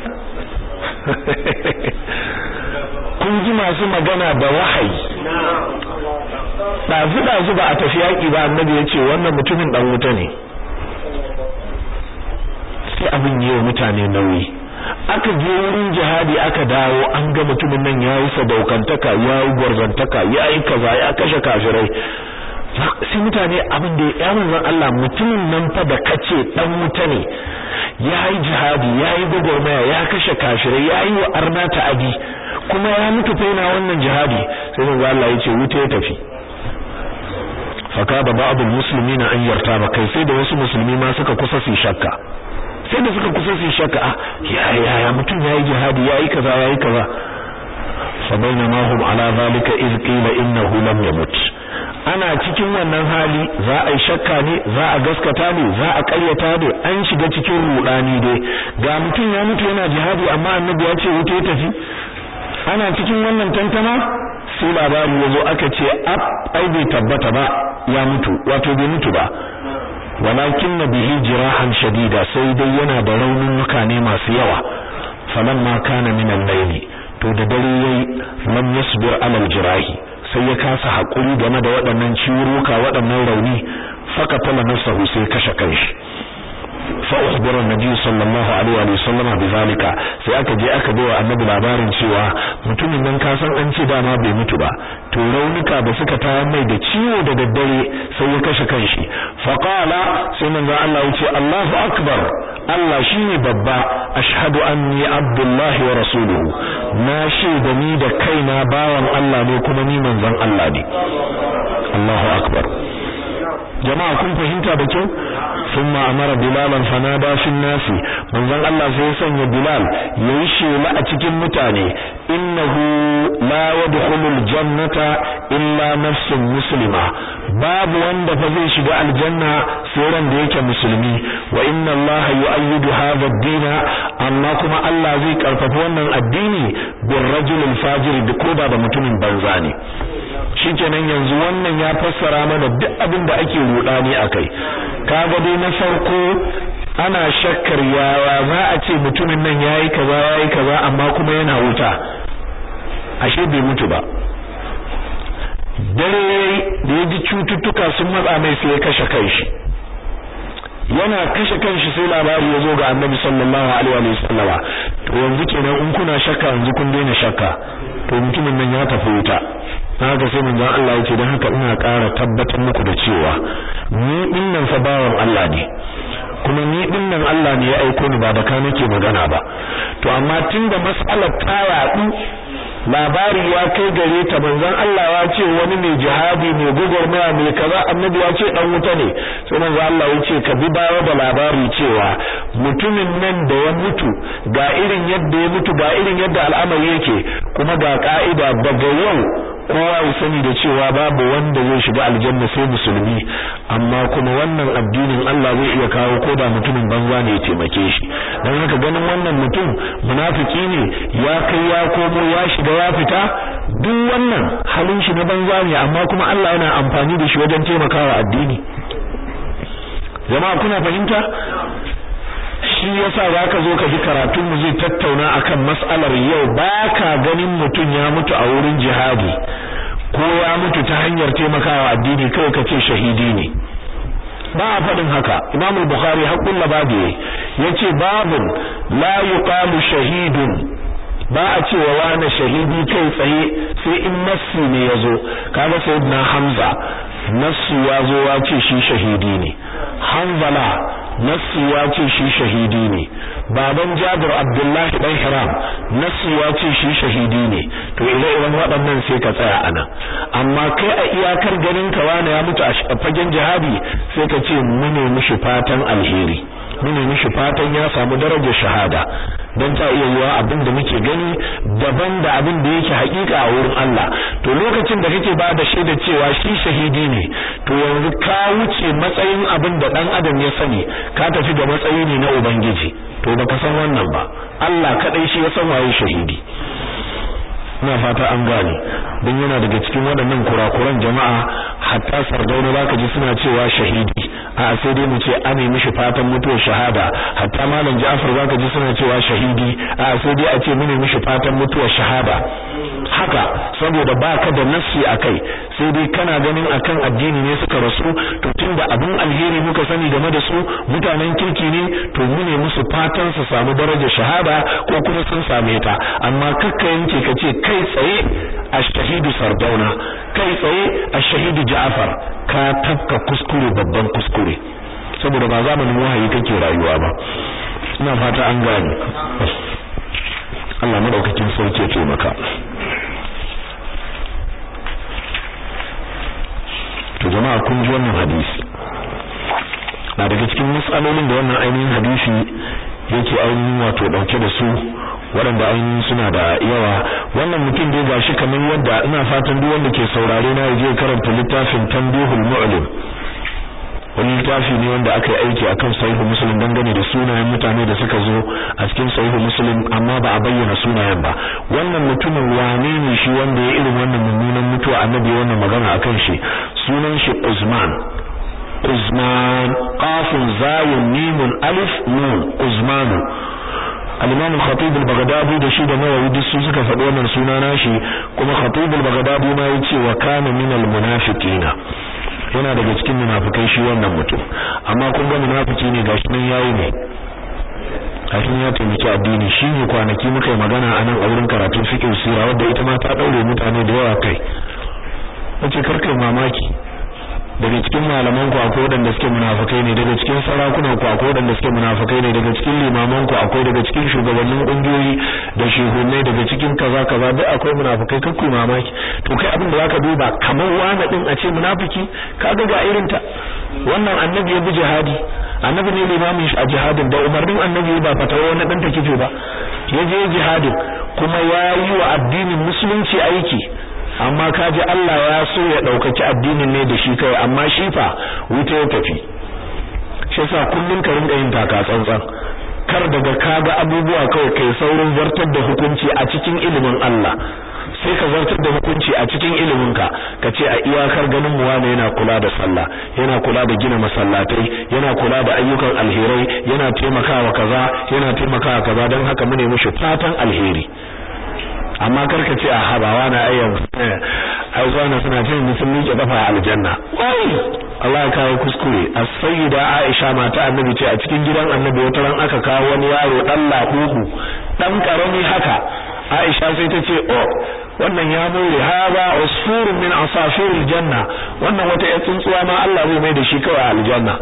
kun ji masu magana da wahayi dazu dazu ba a tafi yaki ba annabi yace wannan mutumin dan wuta ne sai abin yi wa mutane nauyi aka je wurin jihadi aka dawo an ga mutumin nan yayi sadaukantaka yayi gwarzantaka yayi kaza ya kashe kafirai sai mutane abin da ya manzon Allah mutumin nan fa da kace dan wuta ne yayi jihadi yayi gwagwarmaya ya kashe kafirai yayi wa arna ta'adi kuma ya mutu fa yana wannan jihadi sai manzon Allah ya ce wuta ya tafi fakada ba'd al-muslimina an yartaba kai sai da wasu musulmi ma suka kusa su shakka sai da suka kusa su shaka ya ya ya mutum yayi jihadi yayi kaza yayi kaza fa bainama hum ala zalika iz qila innahu lam yamut ana cikin wannan hali za a yi shakka ne za a gaskata ne za a ƙaryata ne an shiga cikin rudani dai ga mutum ya mutu yana jihadi amma annabi ya ce wuta ya tafi ana cikin wannan tantama sai labari ya zo aka ce ab ai bai tabbata ba ya mutu wato bai mutu ba walakin na bihi jirahan shadida sai dai yana da raunuka ne masu yawa falamma kana min al-layli to da dare yayi lam yasbir ala al-jirahi sai ya kasa hakuri game da waɗannan ciwuruka waɗannan rauni fakatala nafsahu sai kashe kanshi fa ukhbara annabi sallallahu alaihi wa sallam bizalika sai aka je aka bawa annabi labarin cewa mutumin nan ka san an ce dama bai mutu ba to raunuka da suka tayar mai da ciwo da daddare sai ya kashe kanshi fa qala sai manzo Allah ya ce Allahu akbar Allah shine babba ashhadu anni abdullahi wa rasuluhu na shaida ni da kaina bawan Allah ne kuma ni manzon Allah ne Allahu akbar jama'a kun fahimta da kyau ثم امر بلالا فنادى في الناس manzon Allah sai ya sanya Bilal yayi shela a cikin mutane innahu la yadkhulul jannata illa nafsun muslima babu wanda fa zai shiga aljanna sai ran da yake musulmi wa inna Allah yu'ayyidu hadha ad-din amma kuma Allah zai karfafa wannan addini bir rajulil fajir da koda da mutumin banza ne shikenan yanzu wannan ya fassara mana duk abin da ake rudani akai kaga dai na farko ana shakkar yawa za a ce mutumin nan yayi kaza yayi kaza amma kuma yana wuta ashe bai mutu ba dare da ya ji cututtuka sun matsa mai sai ya kashe kanshi yana kashe kanshi sai labari ya zo ga annabi sallallahu alaihi wa sallama to yanzu kenan in kuna shakka yanzu kun daina shakka to mutumin nan ya tafi wuta haka sai manzon Allah ya ce dan haka ina ƙara tabbatar muku da cewa ni dinnan fa bawan Allah ne kuma ni dinnan Allah ne ya aiko ni ba da ka nake magana ba to amma tunda mas'alar ta yaɗu labari ya kai gare ta manzon Allah ya ce wani mai jihadi mai gugurmaya mai kaza annabi ya ce dan wuta ne sai manzon Allah ya ce ka bi bawa da labari cewa mutumin nan da ya mutu ga irin yadda ya mutu ga irin yadda al'amari yake kuma ga ka'ida daga yau kowa ya sani da cewa babu wanda zai shiga aljanna sai musulmi amma kuma wannan addinin Allah zai iya kawo koda mutumin banza ne ya taimake shi dan haka ganin wannan mutum munafiki ne ya kai ya komo ya shiga ya fita duk wannan halin shi na banza ne amma kuma Allah yana amfani da shi wajen taimakawa addini jama'a kuna fahimta shi yasa zaka zo ka ji karatun mu zai tattauna akan mas'alar yau baka ganin mutum ya mutu a wurin jihadi ko ya mutu ta hanyar taimakawa addini kawai kace shahidi ne ba a faɗin haka Imam al-Bukhari haqqul labadi yace babun la yuqalu shahidun ba a cewa wani shahidi kai tsaye sai in nassi ne yazo kaga sayyidina Hamza nassi yazo ya ce shi shahidi ne Hanzala nassi ya ce shi shahidi ne baban Jabir Abdullahi dan Hiram nassi ya ce shi shahidi ne to ire-iren waɗannan sai ka tsaya anan amma kai a iyakar ganin ka wani ya mutu a fagen jihadi sai ka ce mune mishi fatan alheri mune mishi fatan ya samu darajar shahada dan ta iya yiwa abin da muke gani daban da abin da yake hakika a wurin Allah to lokacin da kake ba da shaida cewa shi shahidi ne to yanzu ka wuce matsayin abin da dan adam ya sani ka tafi da matsayi ne na ubangiji to baka san wannan ba Allah kadai shi ya san waye shahidi ina fata an gane don yana daga cikin waɗannan kurakuran jama'a hatta sardauna zaka ji suna cewa shahidi a sai dai mu ce an yi mishi fatan mutuwar shahada hatta malam Ja'far zaka ji suna cewa shahidi a sai dai a ce mune mishi fatan mutuwar shahada haka saboda baka da nassi akai sai dai kana ganin akan addini ne suka rasu to tunda abin alheri muka sani game da su mutanen kirki ne to mune musu fatan su samu darajar shahada ko kuma sun same ta amma kakka yanke kace kai tsaye ash-shahidu sardauna kai tsaye ash-shahidu Ja'far ka tafka kuskure babban kuskure saboda ba zamanin wahayi kake rayuwa ba ina fata an gane Allah madaukakin sarki ya taimaka to jama'a kun ji wannan hadisi na daga cikin matsalolin da wannan ainihin hadisi yake ainihin wato dauke da su waɗanda ainihin suna da yawa wannan mutum dai gashi kamar yadda ina fatan duk wanda ke saurare na je karanta littafin Tanbihul Mu'lim wani littafi ne wanda aka yi aiki akan sahihu muslim dangane da sunayen mutane da suka zo a cikin sahihu muslim amma ba a bayyana sunayen ba wannan mutumin wane ne shi wanda ya irin wannan mummunan mutuwa annabi wannan magana akan shi sunan shi Uzman Uzman qafun zayun mimun alif nun Uzmanu al-Imam al-Khatib al-Baghdadi da shi da Nawawi duk su suka faɗi wannan suna nashi kuma Khatib al-Baghdadi ma yace wa kana min al-munafiqina yana daga cikin munafikai shi wannan mutum amma kun ga munafiki ne gashi nan yayi ne kafin ya taimaki addini shi ne kwanaki muka yi magana a nan a wurin karatun fiqh sira wadda ita ma ta daure mutane da yawa kai wace karkai mamaki daga cikin malaman ku akwai wadanda suke munafikai ne daga cikin sarakunan ku akwai wadanda suke munafikai ne daga cikin limaman ku akwai daga cikin shugabannin kungiyoyi da shehunai daga cikin kaza kaza duk akwai munafikai kakku mamaki to kai abin da zaka duba kamar wani din a ce munafiki kaga ga irin ta wannan annabi ya bi jihadi annabi ne limamin shi a jihadin da umarnin annabi ba fatawa wani dan takife ba ya je jihadin kuma ya yi wa addinin musulunci aiki amma kaji Allah ya so ya daukaki addinin ne da shi kai amma shi fa wuta ya tafi shi yasa kullun ka rinka yin taka tsantsan kar daga kaga abubuwa kawai kai saurin zartar da hukunci a cikin ilimin Allah sai ka zartar da hukunci a cikin ilimin ka kace a iyakar ganin mu wani yana kula da sallah yana kula da gina masallatai yana kula da ayyukan alherai yana taimakawa kaza yana taimakawa kaza dan haka mu ne mushi fatan alheri amma karka ce a habawa na ayyan ai zuwa suna ce musulmi ke dafa aljanna wai Allah ya kawo kuskure as-sayyida Aisha mata annabi ce a cikin gidan annabi wata ran aka kawo wani yaro dan labubu dan karami haka Aisha sai ta ce oh wannan ya more haba usfurun min asafiril janna wannan wata ya tsuntsuwa ma Allah zai mai da shi kawai aljanna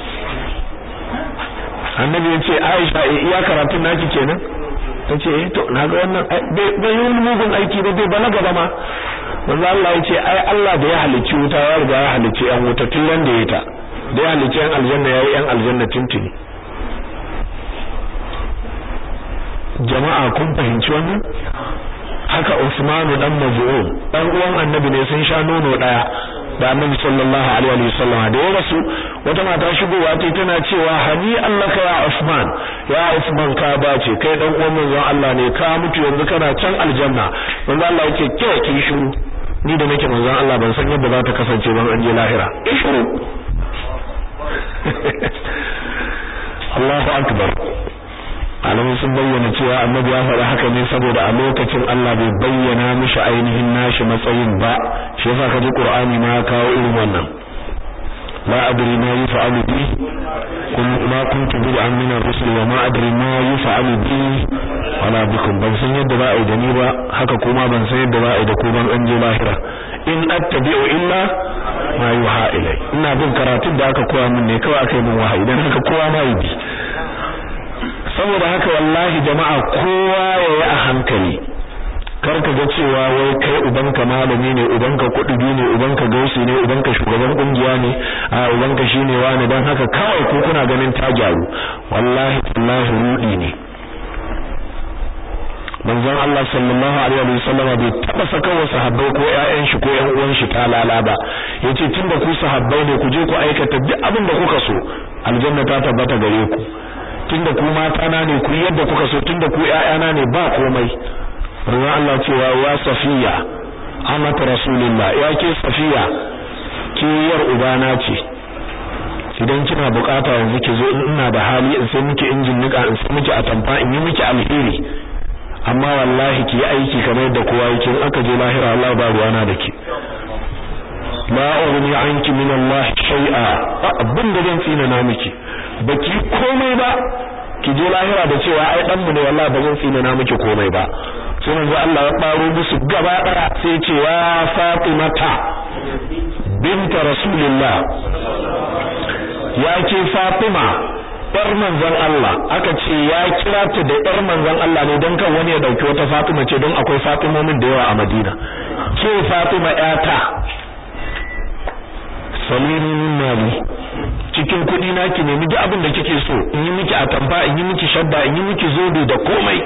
annabi ya ce Aisha iya karatun naki kenan tace eh to naga wannan bai yi mugun aiki ba bai balaga ba ma manzo Allah ya ce ai Allah da ya halicci wuta ya riga ya halicci yan wuta tun da ya ta da ya halicci yan aljanna yayi yan aljanna tuntuni jama'a kun fahimci wannan haka Usman dan Maz'un dan uwan annabi ne sun sha nono daya da annabi sallallahu alaihi wasallam da ya rasu wata mata shigowa ta tana cewa hani allaka ya Usman ya Usman ka bace kai dan uwan manzon Allah ne ka mutu yanzu kana can aljanna manzon Allah yake ke ki shiru ni da nake manzon Allah ban san yadda za ta kasance ban an je lahira shiru Allahu akbar alamun sun bayyana cewa annabi ya faɗa haka ne saboda a lokacin Allah bai bayyana mishi ainihin nashi matsayin ba shi yasa kaji Qur'ani ma ya kawo irin wannan la adri ma yuf'alu bi kun ma kuntu bid'an min ar-rusul wa ma adri ma yuf'alu bi wala bikum ban san yadda za a yi da ni ba haka kuma ban san yadda za a yi da ku ban an je lahira in attabi'u illa ma yuha ilai ina bin karatun da aka koya min ne kawai aka yi min wahayi dan haka kowa ma yi bi saboda haka wallahi jama'a kowa yayi a hankali kar ka ga cewa wai kai ubanka malami ne ubanka kudi ne ubanka gausi ne ubanka shugaban kungiya ne a ubanka shine wani dan haka kawai ko kuna ganin ta gyaru wallahi wallahi rudi ne manzon Allah sallallahu alaihi wasallam bai taba saka wa sahabbai ko ƴaƴan shi ko ƴan uwan shi talala ba yace tunda ku sahabbai ne ku je ku aikata duk abin da kuka so aljanna ta tabbata gare ku tunda ku mata na ne ku yadda kuka so tunda ku ƴaƴana ne ba komai manzon Allah cewa wa safiya amat rasulullah ya ke safiya ke yar ubana ce idan kina bukata yanzu ki zo ina da hali in sai miki injin nika in sai miki atamfa in yi miki alheri amma wallahi ki yi aiki kamar yadda kowa yake in aka je lahira Allah ba ruwana da ki la ughni anki min Allah shay'a abin da zan tsina na miki baki komai ba ki je lahira da cewa ai dan mu ne wallahi ba zan tsina na miki komai ba sai manzo Allah ya baro musu gaba daya sai ce wa Fatimata binta Rasulullah ya ce Fatima yar manzon Allah aka ce ya kira ta da yar manzon Allah ne don kan wani ya dauki wata Fatima ce don akwai Fatimomin da yawa a Madina ke Fatima yata salini min mali cikin kudi na ki nemi duk abin da kike so in yi miki atamfa in yi miki shadda in yi miki zobe da komai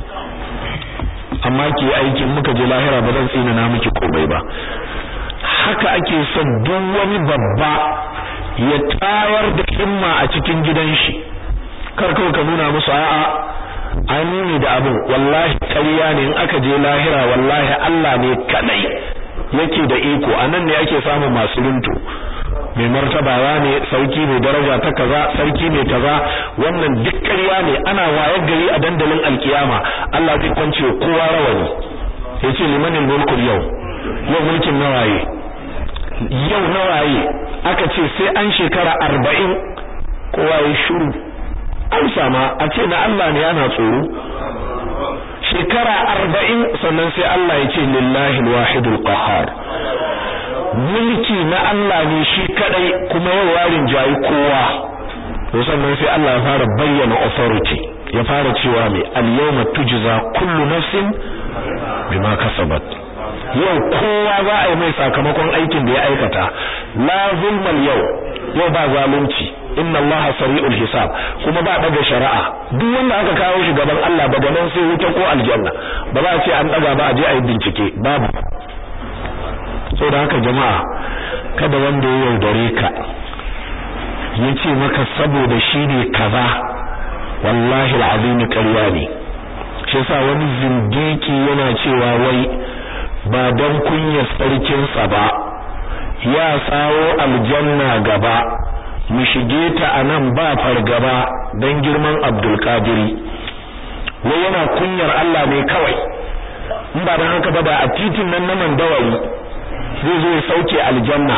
amma ki aikin muka je lahira ba zan tsina na miki komai ba haka ake son duk wani babba ya tayar da himma a cikin gidan shi kar kawai ka nuna musu a'a an ne da abin wallahi ƙarya ne in aka je lahira wallahi Allah ne kadai yake da iko anan ne ake samun masu runtu mai martabawa ne sarki mai daraja ta kaza sarki mai kaza wannan duk ƙarya ne ana wayar gari a dandalin alkiyama Allah zai kwance kowa rawani yace limanin mulkul yau yau mulkin nawaye yau nawaye aka ce sai an shekara arba'in kowa ya shiru an sama a ce na Allah ne ana tsoro shekara arba'in sannan sai Allah ya ce lillahi alwahidul qahhar mulki na Allah ne shi kadai kuma yau warin jayi kowa to sannan sai Allah ya fara bayyana authority ya fara cewa mai al-yawma tujza kullu nafsin bima kasabat yau kowa za a yi mai sakamakon aikin da ya aikata la zulmal yau yau ba zalunci inna allaha sari'ul hisab kuma ba daga shari'a duk wanda aka kawo shi gaban Allah daga nan sai wuta ko aljanna ba za a ce an daga ba a je a yi bincike babu da haka jama'a kada wanda ya yaudare ka ya ce maka saboda shi ne kaza wallahi al'azim ƙarya ne shi yasa wani zindiki yana cewa wai ba don kunyar sarkinsa ba ya sawo aljanna gaba mu shige ta anan ba fargaba don girman abdulkadiri wai yana kunyar Allah ne kawai in ba don haka ba da a titin nan na mandawari zai zo ya sauke aljanna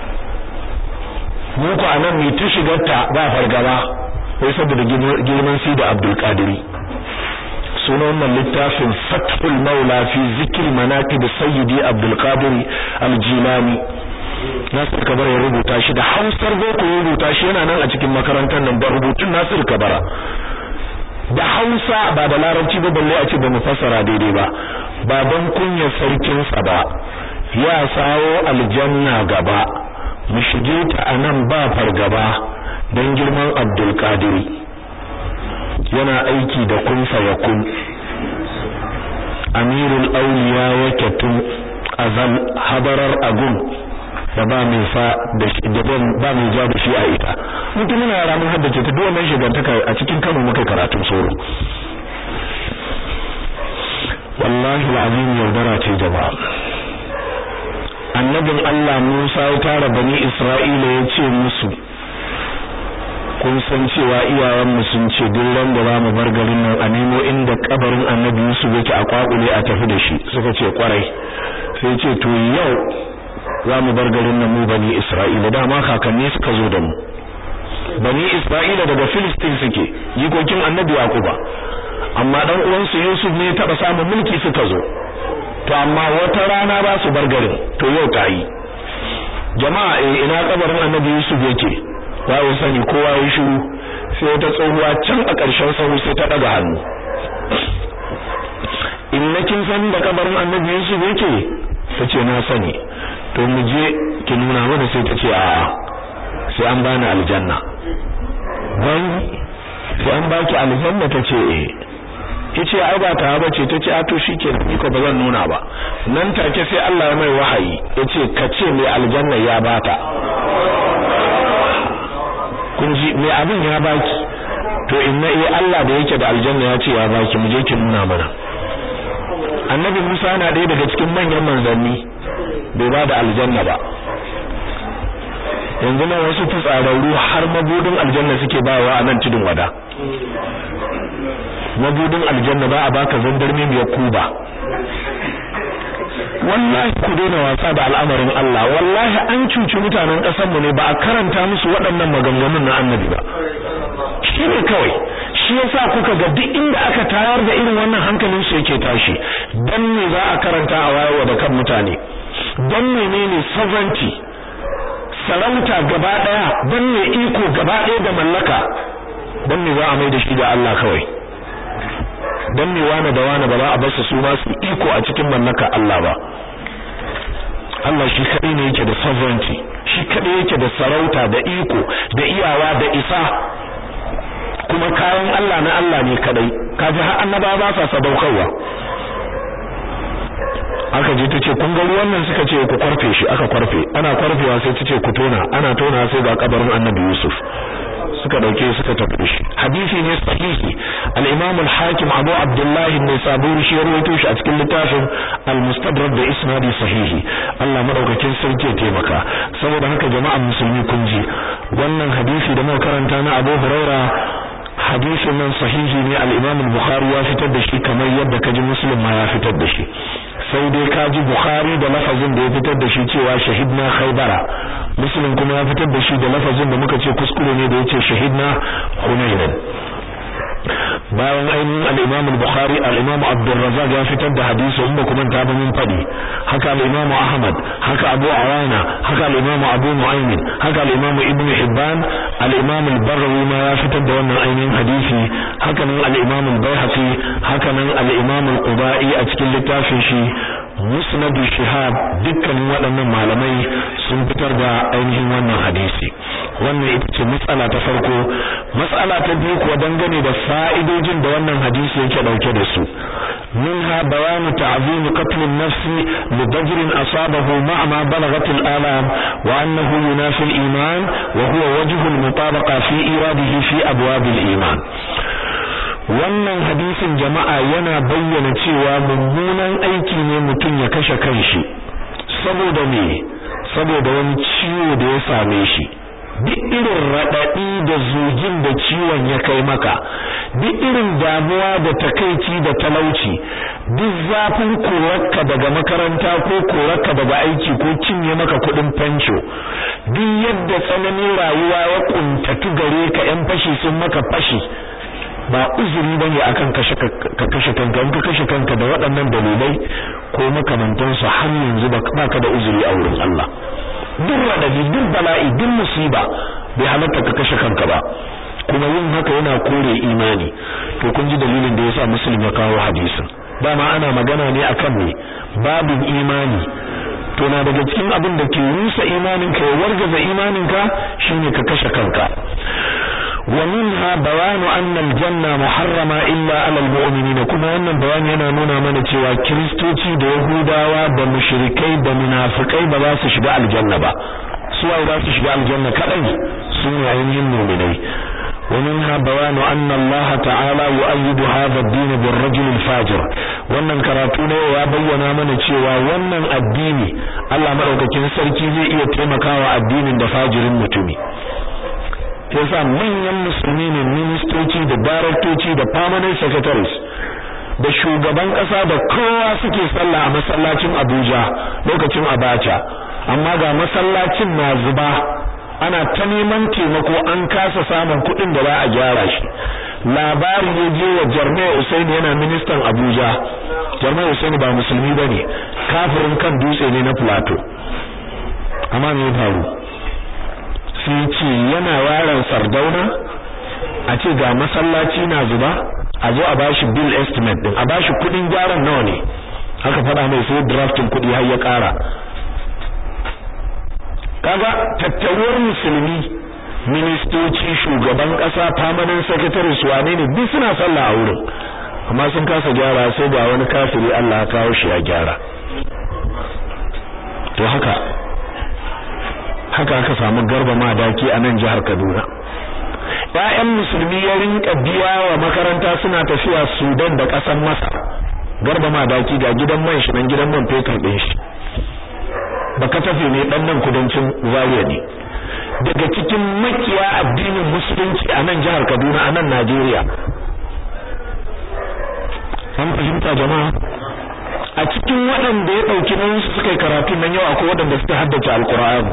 mu ku anan mu ta shigar ta ba fargaba wai saboda girman si da abdulkadiri sunan wannan littafin fathul maula fi zikr manaqib sayyidi abdul qadir al-jilani nasir kabara ya rubuta shi da hausar boko ya rubuta shi yana nan a cikin makarantar nan da rubutun nasir kabara da hausa ba da larabci ba balle a ce ba mu fassara daidai ba ba don kunyar sarkinsa ba ya sawo aljanna gaba mu shige ta anan ba fargaba don girman abdul qadiri yana aiki da kun yakun amirul auliya yake tun azal habarar agun da ba mai fa da shi da ba mai ja da shi a ita mutum yana yara mun haddace ta duk wannan shigantaka a cikin Kano muka karatun soro wallahi alazim yaudara ce jama'a annabin Allah Musa ya tara bani Isra'ila ya ce musu kun san cewa iyayenmu sun ce duk ran da zamu bar garin nan a nemo inda kabarin annabi Yusuf yake a kwakule a tafi da shi suka ce kwarai sai ce to yau zamu bar garin nan mu bani Isra'ila dama kakanni suka zo da mu bani Isra'ila daga Filistin suke jikokin annabi Yakuba amma dan uwansu Yusuf ne taba samun mulki suka zo to amma wata rana ba su bar garin to yau ta yi jama'a eh ina kabarin annabi Yusuf yake wayo sani kowa ya shiru sai wata tsohuwa can a ƙarshen sahu sai ta daga hannu in na kin san da kabarin annabi Yusuf yake tace na sani to mu je ki nuna mana sai ta ce a'a sai an bani aljanna dan sai an baki aljanna tace eh yace ai ba ta ba ce tace a to shikenan ni ko bazan nuna ba nan take sai Allah ya mai wahayi yace kace mai aljanna ya bata kun ji mai abin ya baki to inna eh Allah da yake da aljanna ya ce ya baki mu je ki nuna mana annabi Musa na ɗaya daga cikin manyan manzanni bai ba da aljanna ba yanzu nan wasu fitsararru har mabudin aljanna suke bawa a nan tudun wada mabudin aljanna ba a baka zandarme mai kuba wallahi ku daina wasa da al'amarin Allah wallahi an cuci mutanen ƙasar mu ne ba a karanta musu waɗannan maganganun na annabi ba shi ne kawai shi yasa kuka ga duk inda aka tayar da irin wannan hankalin su yake tashi dan me za a karanta a wayewa da kan mutane dan menene sovereignty sarauta gaba daya dan me iko gaba daya da mallaka dan me za a mai da shi da Allah kawai dan me wani da wani ba za a bar su ma su iko a cikin mallaka Allah ba Allah shi kadai ne yake da sovereignty shi kadai yake da sarauta da iko da iyawa da isa kuma kayan Allah na Allah ne kadai kaji har annaba ba sa sadaukarwa aka je tace kun ga ruwan nan suka ce ku kwarfe shi aka kwarfe ana kwarfewa sai tace ku tona ana tona sai ga kabarin Annabi Yusuf suka dauke suka tafi shi hadisi ne sahihi al-Imam al-Hakim Abu Abdullah ibn Sabur shi ya rawaito shi a cikin littafin al-Mustadrak da isnadi sahihi Allah madaukakin sarki ya taimaka saboda haka jama'an musulmi kun ji wannan hadisi da muka karanta na Abu Huraira hadisin nan sahihi ne al-Imam al-Bukhari ya fitar da shi kamar yadda kaji Muslim ma ya fitar da shi sai dai kaji Bukhari da lafazin da ya fitar da shi cewa shahidna Khaybara Muslim kuma ya fitar da shi da lafazin da muka ce kuskure ne da yace shahidna Hunayn bayan ainihin al-Imam al-Bukhari al-Imam Abdul Razzaq ya fitar da hadisi umma kuma ta ba min fadi haka al-Imam Ahmad haka Abu Awana haka al-Imam Abu Nu'aym haka al-Imam Ibn Hibban al-Imam al-Barrawi ma ya fitar da wannan ainihin hadisi haka nan al-Imam al-Baihaqi haka nan al-Imam al-Qubai a cikin littafin shi Musnad Shihab dukkanin waɗannan malamai sun fitar da ainihin wannan hadisi wannan ita ce matsala ta farko matsala ta biyu kuwa dangane da fa'idojin da wannan hadisi yake dauke da su منها بيان تعظيم قتل النفس لضجر أصابه مع ما بلغت الآلام وأنه ينافي الإيمان وهو وجه المطابقة في إيراده في أبواب الإيمان wannan hadisin jama'a yana bayyana cewa mummunan aiki ne mutum ya kashe kanshi saboda me saboda wani ciwo da ya same shi duk irin raɗaɗi da zugin da ciwon ya kai maka duk irin damuwa da takaici da talauci duk zafin korarka daga makaranta ko korarka daga aiki ko cinye maka kuɗin fanco duk yadda tsananin rayuwa ya kuntatu gare ka yan fashi sun maka fashi ba uzuri bane akan kashe ka kashe kanka in ka kashe kanka da waɗannan dalilai ko makamantan su har yanzu baka da uzuri a wurin Allah duk radadi duk bala'i duk musiba bai halatta ka kashe kanka ba kuma yin haka yana kore imani to kun ji dalilin da yasa muslim ya kawo hadisin dama ana magana ne akan ne babin imani to na daga cikin abin da ke rusa imaninka ya wargaza imaninka shine ka kashe kanka ومنها بيان أن الجنة محرمة إلا على المؤمنين كما wannan bayani yana nuna mana cewa kristoci da yahudawa da mushrikai da munafikai ba za su shiga aljanna ba su wai za su shiga aljanna kadai su ne ainihin mu'minai ومنها بيان أن الله تعالى يؤيد هذا الدين بالرجل الفاجر wannan karatu ne ya bayyana mana cewa wannan addini Allah madaukakin sarki zai iya taimakawa addinin da fajirin mutumi yasa manyan musulmi ne ministoci da daraktoci da permanent secretaries da shugaban kasa da kowa suke sallah a masallacin Abuja lokacin Abacha amma ga masallacin na zuba ana ta neman taimako an kasa samun kuɗin da za a gyara shi labari ya je wa Jarmai Usaini yana ministan Abuja Jarmai Usaini ba musulmi bane kafirin kan dutse ne na Plateau amma me ya faru sai ce yana yaron sardauna a ce ga masallaci na zuba a zo a bashi bill estimate din a bashi kudin gyaran nawa ne aka faɗa mai sai drafting kudi har ya ƙara kaga tattaruwar musulmi ministoci shugaban ƙasa permanent secretary su wane ne duk suna sallah a wurin amma sun kasa gyara sai ga wani kafiri Allah ya kawo shi ya gyara to haka haka aka samu garba madaki a nan jihar Kaduna ƴaƴan musulmi ya rinka biya wa makaranta suna tafiya Sudan da ƙasar Masar garba madaki ga gidan man shi nan gidan man fetur ɗin shi baka tafi ne dan nan kudancin Zaria ne daga cikin makiya addinin musulunci a nan jihar Kaduna a nan Najeriya an fahimta jama'a a cikin waɗanda ya ɗauki nan su suka yi karatu nan yau akwai waɗanda suka haddace alƙur'ani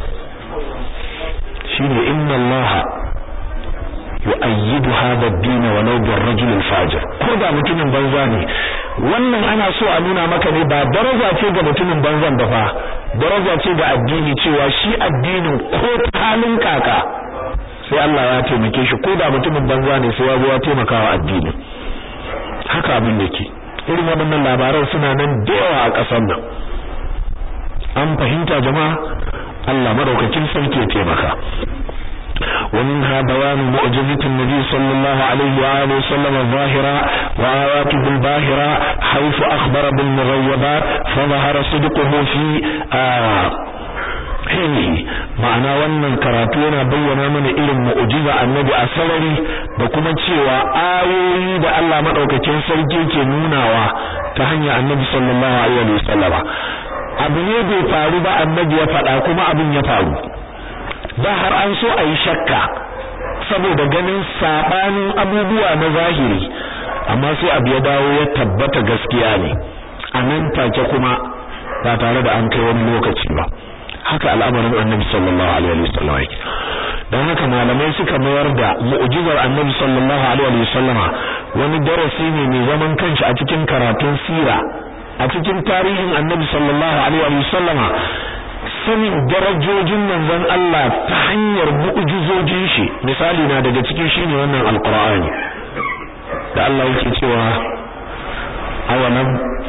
shine inna Allah yu'ayyidu hadha ad-din walau bir-rajul al-fajir ko da mutumin banza ne wannan ana so a nuna maka ne ba daraja ce ga mutumin banzan ba fa daraja ce ga addini cewa shi addinin ko halin kaka sai Allah ya taimake shi ko da mutumin banza ne sai ya zo ya taimaka wa addini haka abin yake irin waɗannan labaran suna nan da yawa a ƙasar nan an fahimta jama'a Allah madaukakin sarki ya taimaka ومنها بيان معجزة النبي صلى الله عليه وآله وسلم الظاهرة وآياته الباهرة حيث أخبر بالمغيبات فظهر صدقه في آه hini ma'ana wannan karatu yana bayyana mana irin mu'jiza annabi a sarari da kuma cewa ayoyi da Allah madaukakin sarki ke nunawa ta hanyar annabi sallallahu alaihi wasallama abu ne bai faru ba annabi ya faɗa kuma abin ya faru da har an so a yi shakka saboda ganin sabanin abubuwa na zahiri amma sai abu ya dawo ya tabbata gaskiya ne a nan take kuma ba tare da an kai wani lokaci ba haka al'amarin annabi sallallahu alaihi wasallam yake dan haka malamai suka mayar da mu'jizar annabi sallallahu alaihi wasallama wani darasi ne mai zaman kanshi a cikin karatun sira a cikin tarihin annabi sallallahu alaihi wasallama sanin darajojin manzon Allah ta hanyar mu'jizojin shi misali na daga cikin shine wannan alqur'ani da Allah yake cewa awalam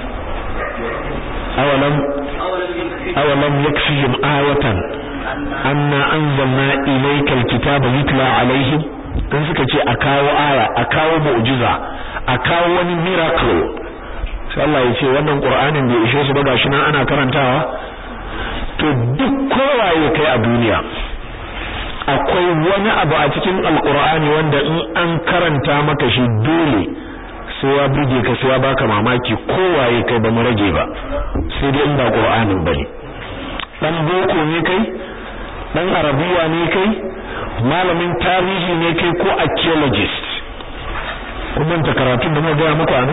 awalam awalam yakfihim ayatan anna anzalna ilayka alkitaba yutla alaihim dan suka ce a kawo aya a kawo mu'jiza a kawo wani miracle sai Allah ya ce wannan qur'anin bai ishe su ba gashi nan ana karantawa to duk kowaye kai a duniya akwai wani abu a cikin alkur'ani wanda in an karanta maka shi dole sai ya burge ka sai ya baka mamaki kowaye kai ba mu rage ba sai dai in ba qur'anin bane dan boko ne kai dan arabiya ne kai malamin tarihi ne kai ko archaeologist kuma ta karatu da mu ga muku ana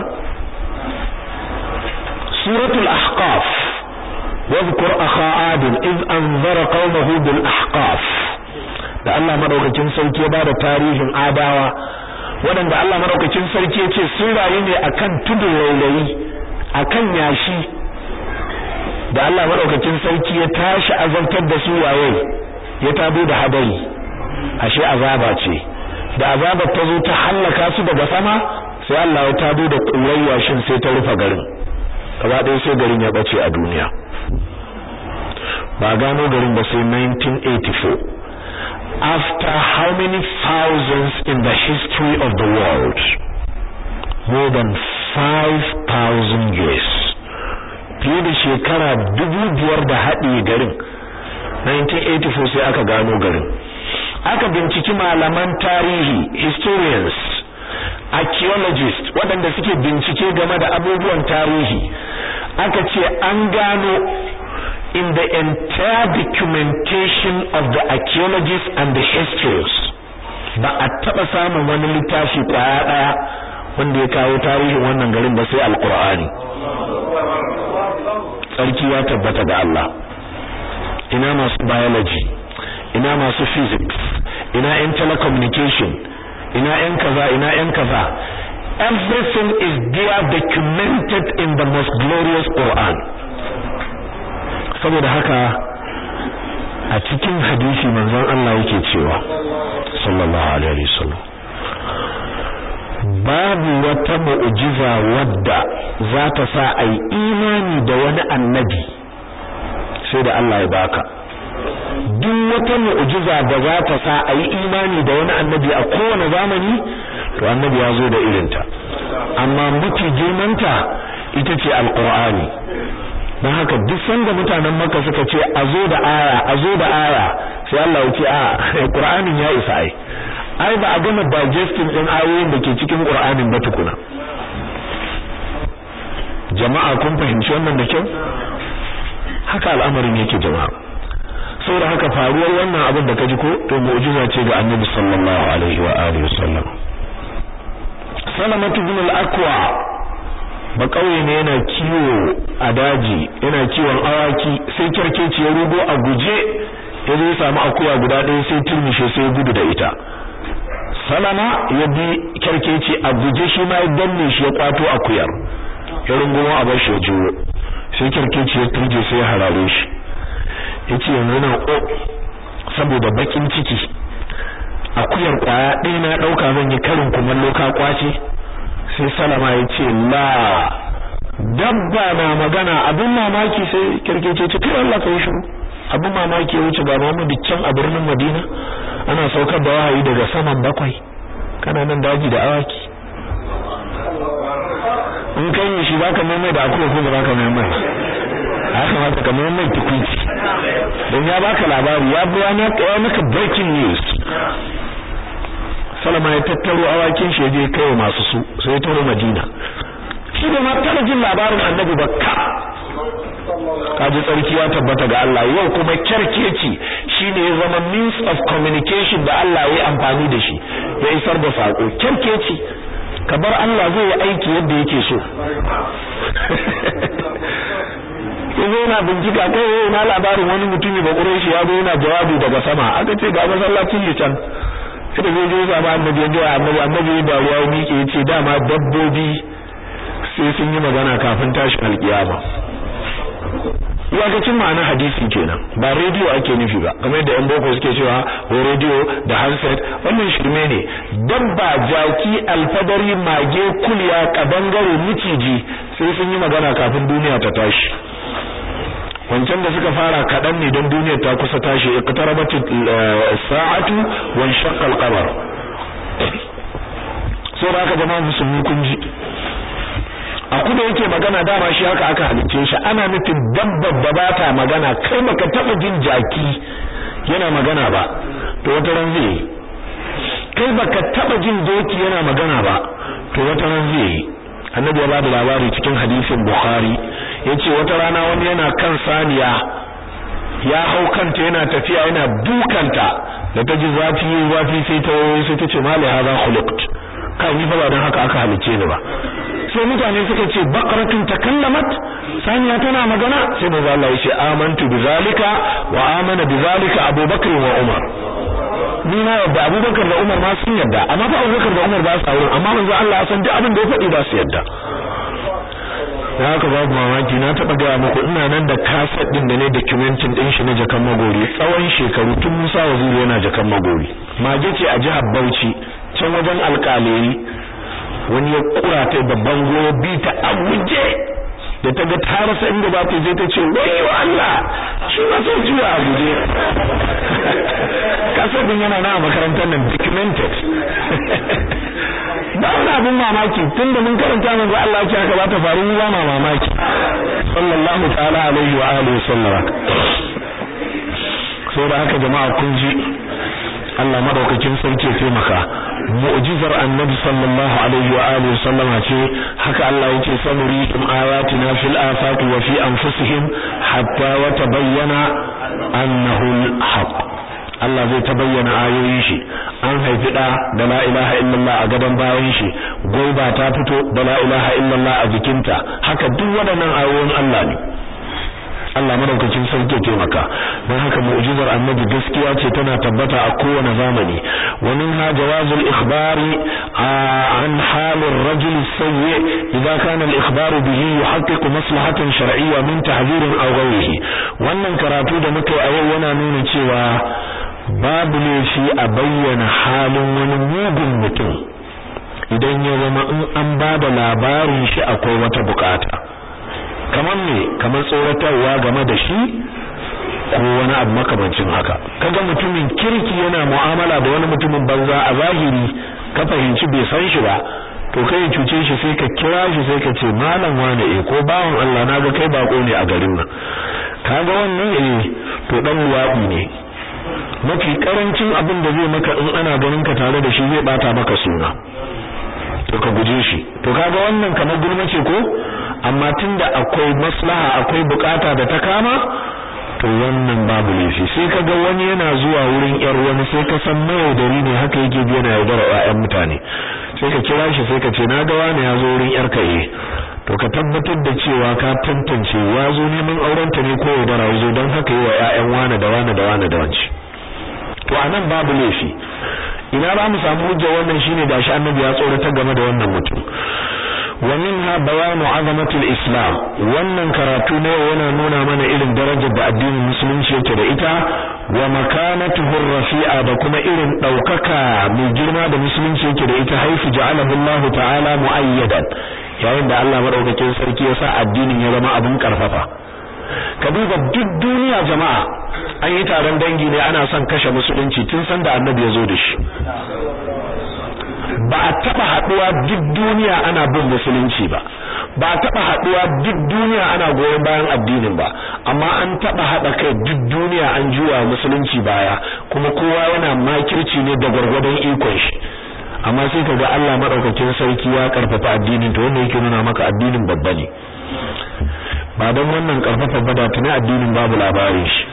suratul ahqaf واذكر أخا عاد إذ أنذر قومه بالأحقاف da Allah madaukakin sauki ya bada tarihin adawa waɗanda Allah madaukakin sarki ya ce sun rayu ne akan tudun rairayi akan yashi da Allah madaukakin sarki ya tashi azabtar da su waye ya tabo da hadari ashe azaba ce da azabar ta zo ta hallaka su daga sama sai Allah ya tabo da ƙurar yashin sai ta rufe garin gaba ɗaya sai garin ya bace a duniya ba gano garin ba sai 1984 after how many thousands in the history of the world more than 5000 years fiye da shekara dubu biyar da haɗe garin 1984 sai aka gano garin aka binciki malaman tarihi historians archaeologists waɗanda suke bincike game da abubuwan tarihi aka ce an gano in the entire documentation of the archaeologists and the historians ba a taɓa samun wani littafi kwaya ɗaya wanda ya kawo tarihin wannan garin ba sai alkur'ani tsarki ya tabbata ga Allah ina masu biology ina masu physics ina yan telecommunication ina yan kaza ina yan kaza everything is there documented in the most glorious Quran saboda haka a cikin hadisi manzon Allah yake cewa sallallahu alaihi wasallam babu wata mu'jiza wadda za ta sa ai imani da wani annabi sai da Allah ya baka duk wata mu'jiza da za ta sa ai imani da wani annabi a kowane zamani to annabi ya zo da irinta amma mafi girmanta ita ce alqur'ani don haka duk sanda mutanen maka suka ce a zo da aya a zo da aya sai Allah ya ce a qur'anin ya isa ai ai ba a gama digesting din ayoyin da ke cikin qur'anin ba tukuna jama'a kun fahimci wannan da kyau haka al'amarin yake jama'a saboda haka faruwar wannan abin da kaji ko to mu'jiza ce ga annabi sallallahu alaihi wa alihi wasallam salamatu bin al-aqwa ba kauye ne yana kiwo a daji yana kiwon awaki sai kyarkeci ya rugo a guje ya zo samu akuya guda ɗaya sai turmishe sai gudu da ita salama ya bi kyarkeci a guje shi ma ya danne shi ya kwato akuyar ya rungumo a bar shi ya juyo sai kyarkeci ya turje sai ya harare shi yace yanzu nan o saboda bakin ciki akuyar kwaya ɗaya na ɗauka zan yi karin kumallo ka kwace sai salama ya ce la dabba na magana abin mamaki sai kirkece ce kai Allah kai shiru abin mamaki ya wuce ga Muhammadu can a birnin Madina ana saukar da wahayi daga saman bakwai kana nan daji da awaki in kai yi shi baka mai da akuya ko baka mai mai haka ma ka mai mai tukunci don ya baka labari ya buwa na ya maka breaking news Salama ya tattaro awakin shi je kai masu su sai taro Madina shi da ma taba jin labarin Annabi bakka kaji tsarki ya tabbata ga Allah yau kuma kyarkeci shine ya zama means of communication da Allah ya amfani da shi ya isar da sako kyarkeci kabar Allah zai yi aiki yadda yake so yanzu yana bincika kai yau na labarin wani mutumi ba shi ya zo yana jawabi daga sama aka ce ga masallacin litan sai zai je zama annabi ya ga annabi annabi da ruwa ya miƙe yace dama dabbobi sai sun yi magana kafin tashin alkiyama iyakacin ma'ana hadisi kenan ba rediyo ake nufi ba kamar yadda yan boko suke cewa ko rediyo da handset wannan shirme ne dabba jaki alfadari mage kulya kadangare miciji sai sun yi magana kafin duniya ta tashi wancan da suka fara kaɗan ne don duniyar ta kusa tashi iqtarabat sa'atu wa shaqqa al-qamar so da aka jama'a musulmi kun ji a kuda yake magana dama shi haka aka halicce shi ana nufin dabbar da ba ta magana kai baka taba jin jaki yana magana ba to wata ran zai yi kai baka taba jin doki yana magana ba to wata ran zai yi annabi ya bada labari cikin hadisin bukhari yace wata rana wani yana kan saniya ya hau kanta yana tafiya yana dukanta da ta ji zafi zafi sai ta sai ta ce mali hadha khuliqt kai ni fa ba dan haka aka halice ni ba sai mutane suka ce baqaratun takallamat saniya tana magana sai manzo Allah ya ce amantu bizalika wa amana bizalika abubakar wa umar ni na yadda Abubakar da Umar ma sun yadda amma fa Abubakar da Umar ba su aure amma manzo Allah ya san duk abin da ya faɗi ba su yadda da haka babu mamaki na taɓa gaya muku ina nan da kaset ɗin da ne documentin ɗin shi na jakan magori tsawon shekaru tun Musa Waziri yana jakan magori mage ce a jihar Bauchi can wajen alƙaleri wani ya kura ta babban goyo bi ta aguje da ta ga ta rasa inda ba ta je ta ce wayo Allah shi ma sai juya a guje kasar din yana na makarantar nan documented ba wani abin mamaki tun da mun karanta manzo Allah ya ce haka ba ta faru mu ba ma mamaki sallallahu ta'ala alaihi wa alihi sallama saboda haka jama'a kun ji Allah madaukakin sarki ya taimaka mu'jizar annabi sallallahu alaihi wa alihi sallama ce haka Allah yake sanurikum ayatina fil afaqi wa fi anfusihim hatta yatabayyana annahu al-haq Allah zai tabayyana ayoyin shi an haifi da da la ilaha illallah a gaban bayan shi goiba ta fito da la ilaha illallah a jikinta haka duk waɗannan ayoyin Allah ne Allah madaukakin sarki taimaka don haka mu'jizar annabi gaskiya ce tana tabbata a kowane zamani wa minha jawazul ikhbari an halir rajul sayyi idza kana al-ikhbaru bihi yuhaqqiqu maslahatan shar'iyya min tahdhirin aw ghayrihi wannan karatu da muka yi a yau yana nuna cewa babu laifi a bayyana halin wani mugun mutum idan ya zama in an ba da labarin shi akwai wata bukata kamar me kamar tsoratarwa game da shi ko wani abu makamancin haka kaga mutumin kirki yana mu'amala da wani mutumin banza a zahiri ka fahimci bai san shi ba to kai cuce shi sai ka kira shi sai ka ce malam wane eh ko bawon Allah naga kai bako ne a garin nan kaga wannan eh to dan luwaɗi ne mafi karancin abin da zai maka in ana ganin ka tare da shi zai bata maka suna to ka guje shi to kaga wannan kamar gulma ce ko amma tunda akwai maslaha akwai bukata da ta kama to wannan babu laifi sai kaga wani yana zuwa wurin yar wani sai ka san mayaudari ne haka yake bi yana yaudara ƴaƴan mutane sai ka kira shi sai ka ce na ga wani ya zo wurin yar ka eh to ka tabbatar da cewa ka tantance ya zo neman aurenta ne ko yaudara ya zo don haka yi wa ƴaƴan wani da wani da wani da wanci to anan babu laifi ina ba mu samu hujja wannan shine gashi annabi ya tsorata game da wannan mutum wa minha bayanu azamatul islam wannan karatu ne yana nuna mana irin darajar da addinin musulunci yake da ita wa makanatuhu rafi'a da kuma irin daukaka mai girma da musulunci yake da ita haifu ja'alahu Allah ta'ala muayyadan yayin da Allah madaukakin sarki ya sa addinin ya zama abun karfafa ka duba duk duniya jama'a an yi taron dangi ne ana son kashe musulunci tun san da annabi ya zo da shi ba a taba haduwa duk duniya ana bin musulunci ba ba a taba haduwa duk duniya ana goyon bayan addinin ba amma an taba hada kai duk duniya an juwa musulunci baya kuma kowa yana makirci ne da gwargwadon ikon shi amma sai kaga Allah madaukakin sarki ya karfafa addinin to wanda yake nuna maka addinin babba ne ba don wannan karfafa bada tuni addinin babu labarin shi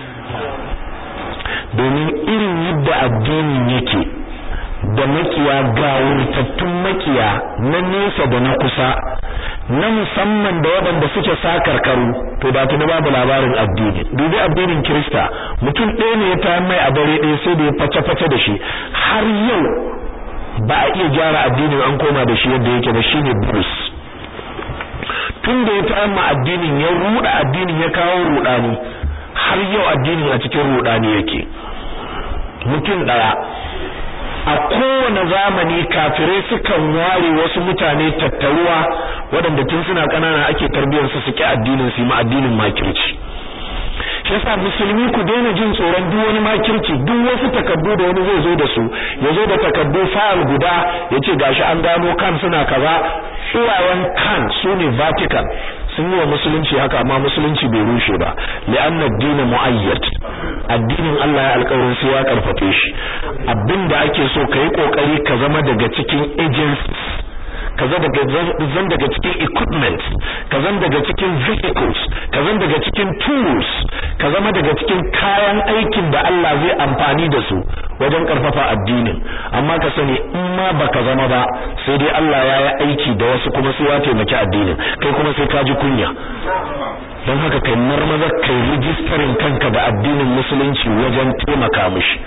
domin irin yadda addinin yake da makiya gawurtattun makiya na nesa da na kusa na musamman da waɗanda suke sakarkaru to da tuni babu labarin addini dubi addinin kirista mutum ɗaya ne ya ta mai a dare ɗaya sai da ya face-face da shi har yau ba a iya gyara addinin an koma da shi yadda yake ba shine Bruce tun da ya ta'amma addinin ya ruda addinin ya kawo rudani har yau addinin a cikin rudani yake mutum daya a kowane zamani kafirai sukan ware wasu mutane tattaruwa waɗanda tun suna ƙanana ake tarbiyyar su suke addinin su ma addinin makirci shi yasa musulmi ku daina jin tsoron duk wani makirci duk wasu takaddu da wani zai zo da su ya zo da takaddu fayil guda ya ce gashi an gano kan suna kaza tsuwayen kan su ne vatican sun yi wa musulunci haka amma musulunci bai rushe ba li'anna ad-din mu'ayyad addinin Allah ya alƙawarin sai ya karfafe shi abinda ake so kai kokari ka zama daga cikin agencies ka zan daga cikin equipment ka zan daga cikin vehicles ka zan daga cikin tools ka zama daga cikin kayan aikin da Allah zai amfani da su wajen karfafa addinin amma ka sani in ma baka zama ba sai dai Allah ya yi aiki da wasu kuma sai ya taimaki addinin kai kuma sai ka ji kunya don haka kai marmaza kai rijistarin kanka da addinin musulunci wajen taimaka mishi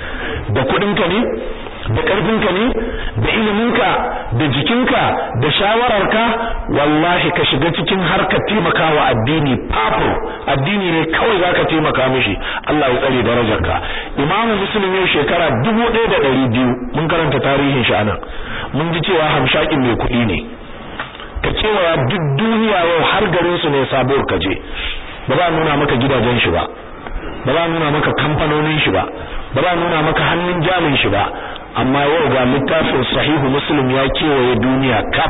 da kuɗinka ne da ƙarfinka ne da iliminka da jikinka da shawararka wallahi ka shiga cikin harkar taimakawa addini fafo addini ne kawai zaka taimaka mishi Allah ya tsare darajarka Imam Muslim yau shekara 1200 mun karanta tarihin shi anan mun ji cewa hamshakin mai kuɗi ne ka cewa duk duniya yau har garin su ne sabuwar kaje ba za nuna maka gidajen shi ba ba za nuna maka kamfanonin shi ba ba za nuna maka hannun jamin shi ba amma yau ga littafin sahihu muslim ya kewaye duniya kaf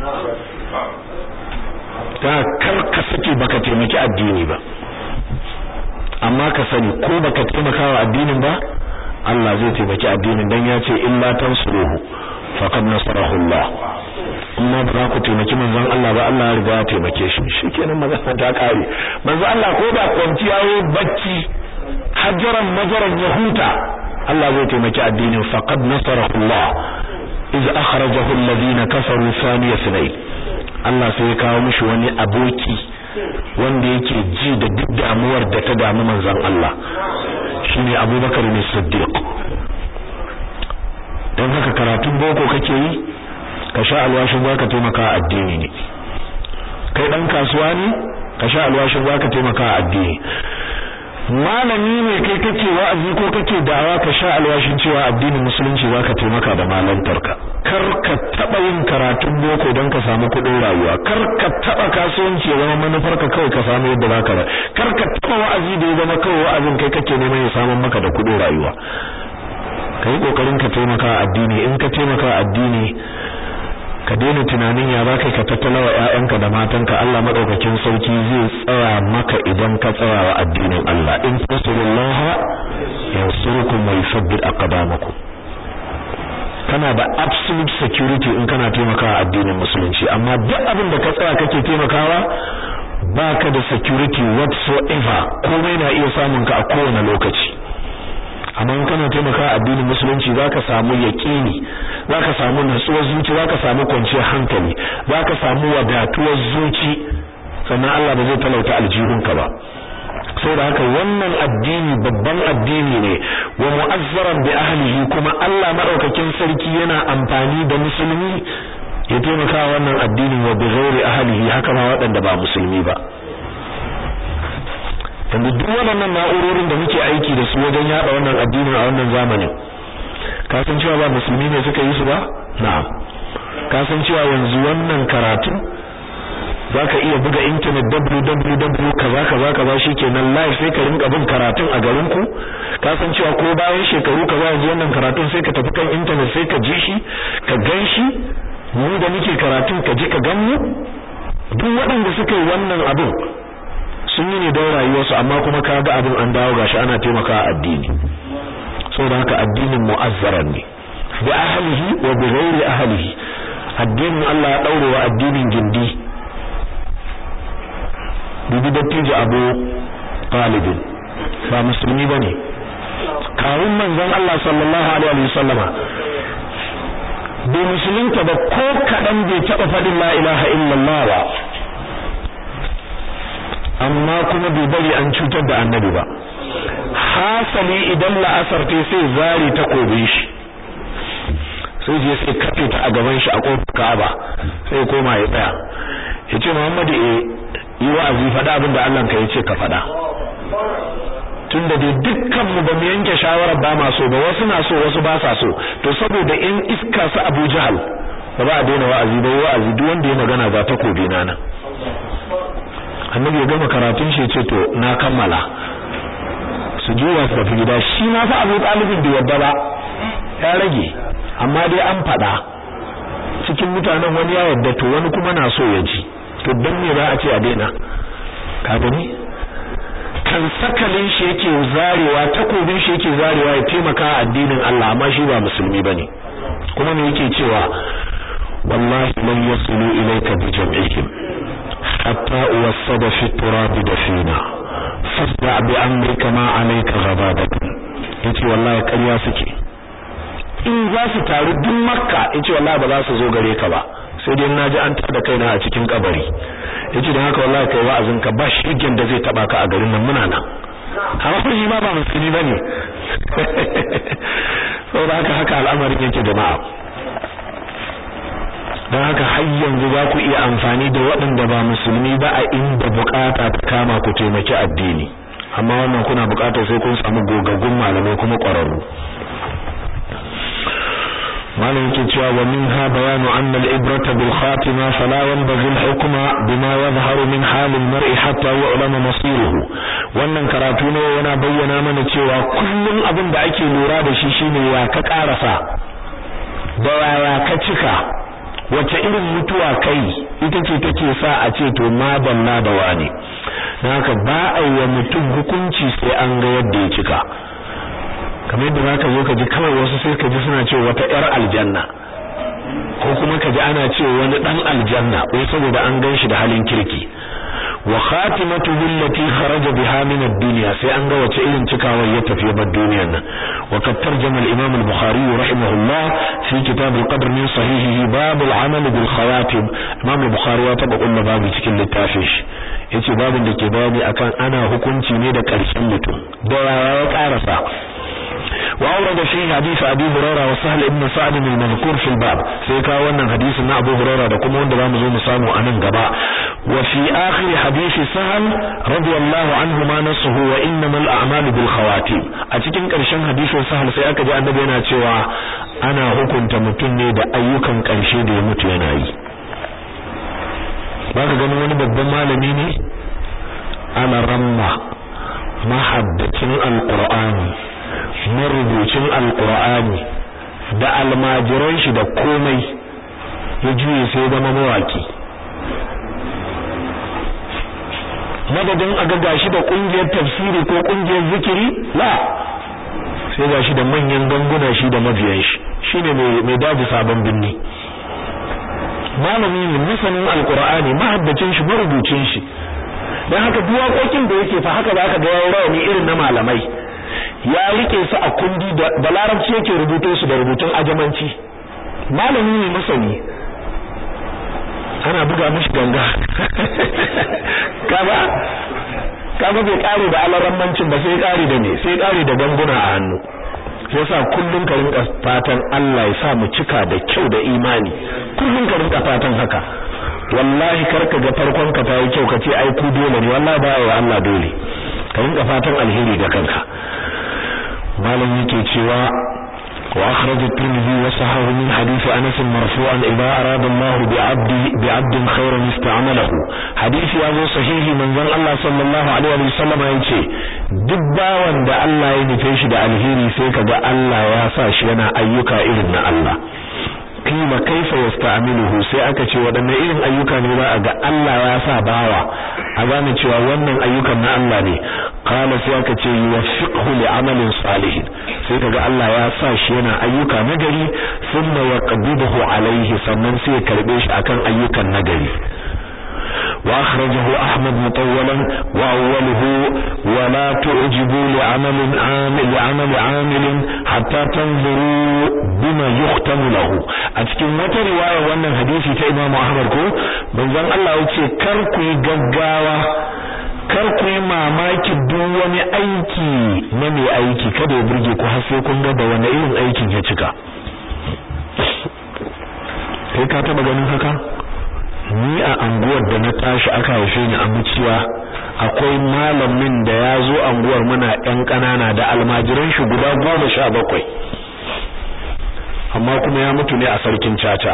ta kar ka sake baka taimaki addini ba amma ka sani ko baka taimaka wa addinin ba Allah zai taimaki addinin dan ya ce illa tansuruhu faqad nasarahu Allah amma ba za ku taimaki manzon Allah ba Allah ya riga ya taimake shi shikenan magana ta kare manzon Allah ko ba kwanciya yayi bacci hajaran majaran ya huta Allah zai taimaki addinin faqad nasarahu Allah iz akhrajahu alladhina kafaru thaniya sunay Allah sai ya kawo mishi wani aboki wanda yake ji da duk damuwar da ta damu manzon Allah shine Abubakar ne Siddiq dan haka karatun boko kake yi ka sha alwashin zaka taimaka addini ne kai dan kasuwa ne ka sha alwashin zaka taimaka addini malami ne kai kake wa'azi ko kake da'awa ka sha alwashin cewa addinin musulunci zaka taimaka da malantarka kar ka taba yin karatun boko don ka samu kuɗin rayuwa kar ka taba kasuwanci ya zama manufarka kawai ka samu yadda zaka ra kar ka taba wa'azi da ya zama kawai wa'azin kai kake neman ya samu maka da kuɗin rayuwa kai kokarin ka taimaka addini in ka taimaka addini ka daina tunanin ya zaka ka tattala wa ƴaƴanka da matanka Allah madaukakin sauki zai tsaya maka idan ka tsaya wa addinin Allah in tasurullah yansurukum wa yuthabbit aqdamakum kana da absolute security in kana taimakawa addinin musulunci amma duk abin da ka tsaya kake taimakawa baka da security whatsoever komai na iya samun ka a kowane lokaci amma in kana taimaka addinin musulunci zaka samu yaqini zaka samu nutsuwar zuci zaka samu kwanciyar hankali zaka samu wadatuwar zuci sannan Allah ba zai talauta aljihunka ba saboda haka wannan addini babban addini ne wa mu'azzaran bi ahlihi kuma Allah madaukakin sarki yana amfani da musulmi ya taimaka wannan addinin wa bi ghairi ahlihi haka ma waɗanda ba musulmi ba yanzu duk waɗannan na'urorin da muke aiki da su wajen yada wannan addinin a wannan zamanin ka san cewa ba musulmi ne suka yi su ba na'am ka san cewa yanzu wannan karatu zaka iya buga internet www kaza kaza kaza shikenan live sai ka rinka bin karatun a garin ku ka san cewa ko bayan shekaru kaza yanzu wannan karatun sai ka tafi kan internet sai ka ji shi ka gan shi mu da muke karatun ka ji ka gan mu duk waɗanda suka yi wannan abin sun yi ne don rayuwarsu amma kuma ka ga abin an dawo gashi ana taimaka addini saboda haka addinin mu'azzaran ne bi ahlihi wa bi ghairi ahlihi addinin Allah ya daure wa addinin gindi bibi dattijo Abu Talib ba musulmi bane kawun manzon Allah sallallahu alaihi wa sallama bai musulunta ba ko kadan bai taba fadin la ilaha illallah ba amma kuma bai bari an cutar da annabi ba hasali idan la'asar ta sai zari ta kobe shi sai je sai kafe ta a gaban shi a kofar Ka'aba sai koma ya tsaya yace Muhammadu eh yi wa'azi faɗa abin da Allah ka yace ka faɗa tunda dai dukkan mu ba mu yanke shawara ba ma so ba wasu na so wasu ba sa so to saboda in iska su Abu Jahal ba ba a daina wa'azi ba wa'azi duk wanda ya magana ba ta kobe na nan annabi ya gama karatun shi ce to na kammala su juya su tafi gida shi ma fa Abu Talib da yadda ba ya rage amma dai an fada cikin mutanen wani ya yadda to wani kuma na so ya ji to dan me za a ce a daina ka gani kan sakalin shi yake zarewa takobin shi yake zarewa ya taimaka addinin Allah amma shi ba musulmi bane kuma me yake cewa wallahi lan yasulu ilayka bi jam'ihim حتى أوصد في التراب دفينا فاصدع بأمرك ما عليك غضابة yace wallahi ƙarya suke in za su taru duk makka yace wallahi ba za su zo gare ka ba sai dai na ji an tada kaina a cikin kabari yace dan haka wallahi kai wa'azin ka ba shirgen da zai taba ka a garin nan muna nan amma shi ma ba musulmi bane saboda haka haka al'amarin yake jama'a don haka har yanzu za ku iya amfani da waɗanda ba musulmi ba a inda bukata ta kama ku taimaki addini amma wannan kuna bukatar sai kun samu gogaggun malamai kuma ƙwararru malam yake cewa wa minha bayanu anna al-ibrata bil khatima fala yanbaghi al-hukma bima yadhharu min hal al-mar'i hatta yu'lama masiruhu wannan karatu ne yana bayyana mana cewa kullum abin da ake lura da shi shine ya ka karasa da yaya ka cika wace irin mutuwa kai ita ce take sa a ce to madalla da wani dan haka ba a yi wa mutum hukunci sai an ga yadda ya cika kamar yadda zaka zo ka ji kawai wasu sai ka ji suna cewa wata yar aljanna ko kuma ka ji ana cewa wani dan aljanna wai saboda an gan shi da halin kirki wa khatimatuhu allati kharaja biha min ad-dunya sai an ga wace irin cikawar ya tafi bar duniyar nan wa kad tarjama al-imam al-bukhari rahimahullah fi kitab al-qadr min sahihihi bab al-amal bil khawatim imam al-bukhari ya taba kullu babu cikin littafin shi yace babin da ke bayani akan ana hukunci ne da karshen mutum da ya karasa وأورد فيه حديث أبي هريرة وسهل ابن سعد المذكور في الباب سيكا wannan hadisin na Abu Hurairah da kuma wanda zamu zo mu samu anan gaba wa fi akhir hadisi Sahal radiyallahu anhu ma nasuhu wa innamal a'malu bil khawatim a cikin karshen hadisin Sahal sai aka ji annabi yana cewa ana hukunta mutum ne da ayyukan karshe da ya mutu yana yi baka ganin wani babban malami ne ana ramma mahaddacin alqur'ani marubucin alkur'ani da almajiran shi da komai ya juye sai zama mawaki madadin a ga gashi da kungiyar tafsiri ko kungiyar zikiri la sai gashi da manyan ganguna shi da mabiyan shi shine mai daji sabon binni malami ne masanin alkur'ani mahaddacin shi marubucin shi dan haka duk waƙoƙin da yake fa haka zaka ga yayin rawani irin na malamai ya rike su a kundi da larabci yake rubuto su da rubutun ajamanci malami ne masani ana buga mishi ganga kaga kaga bai kare da alarammancin ba sai kare da me sai kare da ganguna a hannu yasa kullun ka rinka fatan Allah ya sa mu cika da kyau da imani kullun ka rinka fatan haka wallahi karka ga farkon ka tayi kyau kace ai ku dole ne wallahi ba wa Allah dole ka rinka fatan alheri ga kanka malam yake cewa wa akhraj at-tirmidhi wa sahahu min hadith Anas marfu'an idha arada Allah bi 'abdi bi 'abdin khayran ista'malahu hadith ya zo sahihi manzon Allah sallallahu alaihi wa sallam yace duk bawan da Allah ya nufe shi da alheri sai kaga Allah ya sa shi yana ayyuka irin na Allah kima kaifa yasta'miluhu sai aka ce wadanne irin ayyuka ne za a ga Allah ya sa bawa a gane cewa wannan ayyukan na Allah ne qala sai aka ce yuwaffiqhu li'amalin salihin sai kaga Allah ya sa shi yana ayyuka nagari thumma yaqbiduhu alaihi sannan sai ya karbe shi akan ayyukan nagari وأخرجه أحمد مطولا وأوله ولا تعجبوا لعمل عامل لعمل عامل حتى تنظروا بما يختم له أتكلم wata riwaya wannan hadisi ta Imam Ahmad ko manzon Allah yace kar ku yi gaggawa kar ku yi mamaki duk wani aiki na mai aiki kada ya burge ku har sai kun ga da wani irin aikin ya cika kai ka taba ganin haka ni a anguwar da na tashi aka haife ni a muciya akwai malamin da ya zo anguwar muna ɗan ƙanana da almajiran shi guda goma sha bakwai amma kuma ya mutu ne a sarkin caca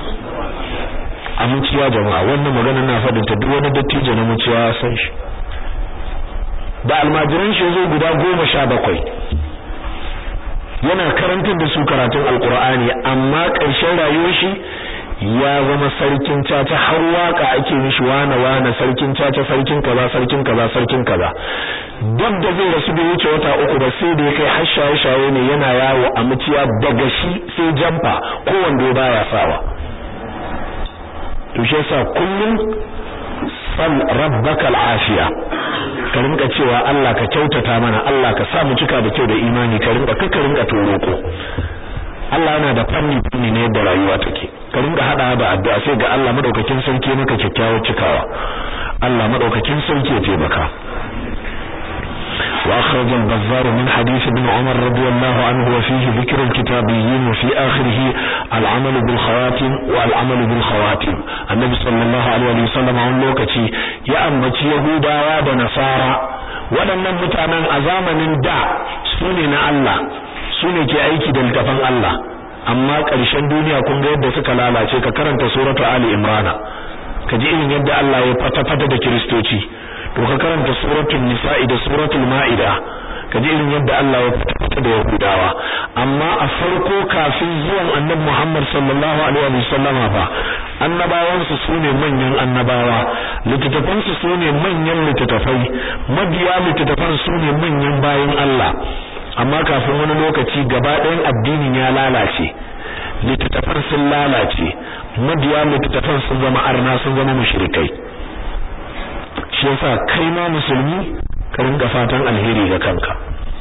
a muciya jama'a wannan magana na faɗin ta duk wani dattijo na muciya ya san shi da almajiran shi zo guda goma sha bakwai yana karantar da su karatun alkur'ani amma ƙarshen rayuwar shi ya zama sarkin caca har waka ake mishi wana wana sarkin caca sarkin kaza sarkin kaza sarkin kaza duk da zai rasu bai wuce wata uku ba sai da ya kai har shaye shaye ne yana yawo a muciya daga shi sai jamfa ko wando baya sawa to shi yasa kullum sal rabbaka al'afiya ka rinka cewa Allah ka kyautata mana Allah ka sa mu cika da kyau da imani ka rinka ka rinka toroko Allah yana da fanni fanni ne yadda rayuwa take ka rinka hada da addu'a sai ga Allah madaukakin sarki maka kyakkyawar cikawa Allah madaukakin sarki ya taimaka وأخرج البزار من حديث ابن عمر رضي الله عنه وفيه ذكر الكتابيين وفي آخره العمل بالخواتم والعمل بالخواتم النبي صلى الله عليه وسلم عن لوكتي يا أمتي يهودا ونصارى waɗannan mutanen a zamanin da su ne na Allah su ne ke aiki da littafin Allah amma ƙarshen duniya kun ga yadda suka lalace ka karanta suratu Ali Imran ka ji irin yadda Allah ya fata-fata da kiristoci to ka karanta suratul nisa'i da suratul ma'ida ka ji irin yadda Allah ya fata da yahudawa amma a farko kafin zuwan annabi Muhammad sallallahu alaihi wa sallama fa annabawan su sune manyan annabawa littattafan su sune manyan littattafai mabiya littattafan sune manyan bayin Allah amma kafin wani lokaci gaba ɗayan addinin ya lalace littattafan sun lalace mabiya littattafan sun zama arna sun zama mushrikai shi yasa kai ma musulmi ka rinka fatan alheri ga kanka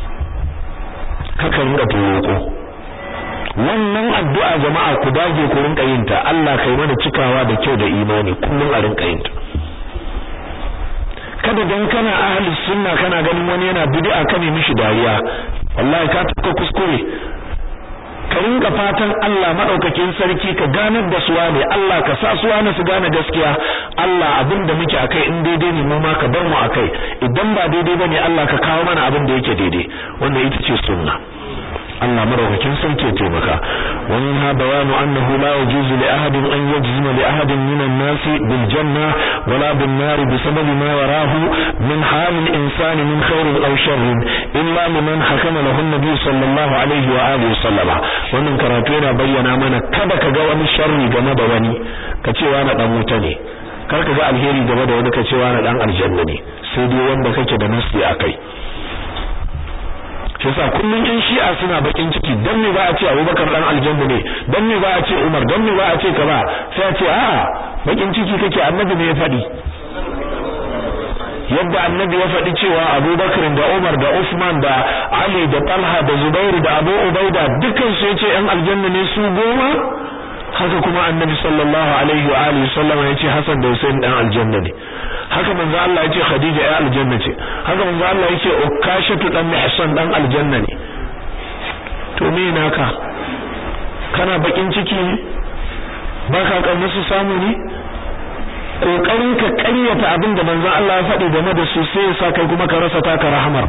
haka rinka turoko wannan addu'a jama'a ku dage ku rinka yin ta Allah kai mana cikawa da kyau da imani kullum a rinka yin ta kada dan kana ahli sunna kana ganin wani yana bid'a ka ne mishi dariya wallahi ka tuka kuskure ka rinka fatan Allah madaukakin sarki ka ganar da suwa ne Allah ka sa suwa ne su gane gaskiya Allah abin da muke akai in daidai ne mu ma ka bar mu akai idan ba daidai bane Allah ka kawo mana abin da yake daidai wannan ita ce sunna Allah madaukakin sarki ya taimaka wa minha bayanu annahu la yajuzu li ahadin an yajzima li ahadin min an-nas bil janna wala bin nar bi sababi ma yarahu min hal al-insani min khairin aw sharrin illa liman hakama lahu an-nabi sallallahu alaihi wa alihi sallama wannan karatu yana bayyana mana kada ka ga wani sharri game da wani ka ce wani dan wuta ne kar ka ga alheri game da wani ka ce wani dan aljanna ne sai dai wanda kake da nasi akai shi yasa kullun in shi'a suna bakin ciki dan me ba a ce Abubakar dan aljanna ne dan me ba a ce Umar dan me ba a ce kaza sai a ce a'a bakin ciki kake annabi ne ya faɗi yadda annabi ya faɗi cewa Abubakar da Umar da Usman da Ali da Talha da Zubair da Abu Ubaida dukkan su yace yan aljanna ne su goma haka kuma annabi sallallahu alaihi wa alihi sallama yace Hassan da Hussein dan aljanna ne haka manzo Allah yace Khadija ya aljanna ce haka manzo Allah yace Ukashatu dan Mihsan dan aljanna ne to me naka kana bakin ciki ne baka kauna su samu ne kokarin ka ƙaryata abin da manzo Allah ya faɗi game da su sai ya sa kai kuma ka rasa taka rahmar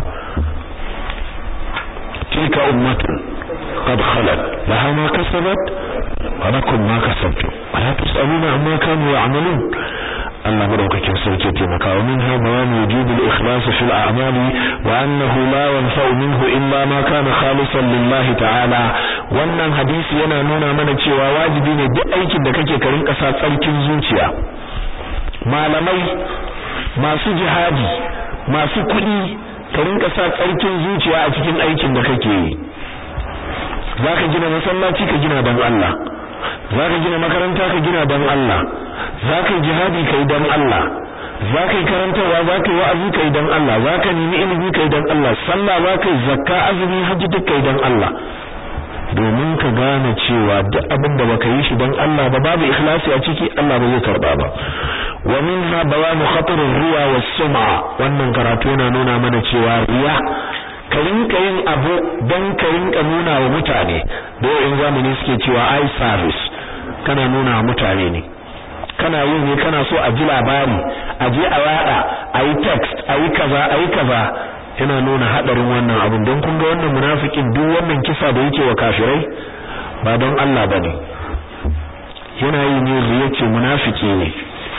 tilka ummatun qad khalat laha ma kasabat wa lakum ma kasabtum wa la tusaluna amma kanu ya'malun Allah madaukakin sarki taimaka wa minha bayan wujub al-ikhlas fi al-a'mal wa annahu la yanfa'u minhu illa ma kana khalisan lillahi ta'ala wannan hadisi yana nuna mana cewa wajibi ne duk aikin da kake karin kasa tsarkin zuciya malamai masu jihadi masu kuɗi ka rinka sa tsarkin zuciya a cikin aikin da kake yi zaka gina masallaci ka gina don Allah zaka gina makaranta ka gina don Allah zaka yi jihadi kai don Allah zaka yi karantarwa zaka yi wa'azi kai don Allah zaka nemi ilimi kai don Allah sallah zaka yi zakka azumi hajji duk kai don Allah domin ka gane cewa duk abin da baka yi shi don Allah ba babu ikhlasi a ciki Allah ba zai karba ba wa minha bayanu khatar riya was sum'a wannan karatu yana nuna mana cewa riya ka rinka yin abu don ka rinka nuna wa mutane da in zamani suke cewa eye service kana nuna wa mutane ne kana yin ne kana so a ji labari a je a yada a yi text a yi kaza a yi kaza yana nuna hadarin wannan abin don kun ga wannan munafikin duk wannan kisa da yake wa kafirai ba don Allah bane yana yi ne riya ce munafiki ne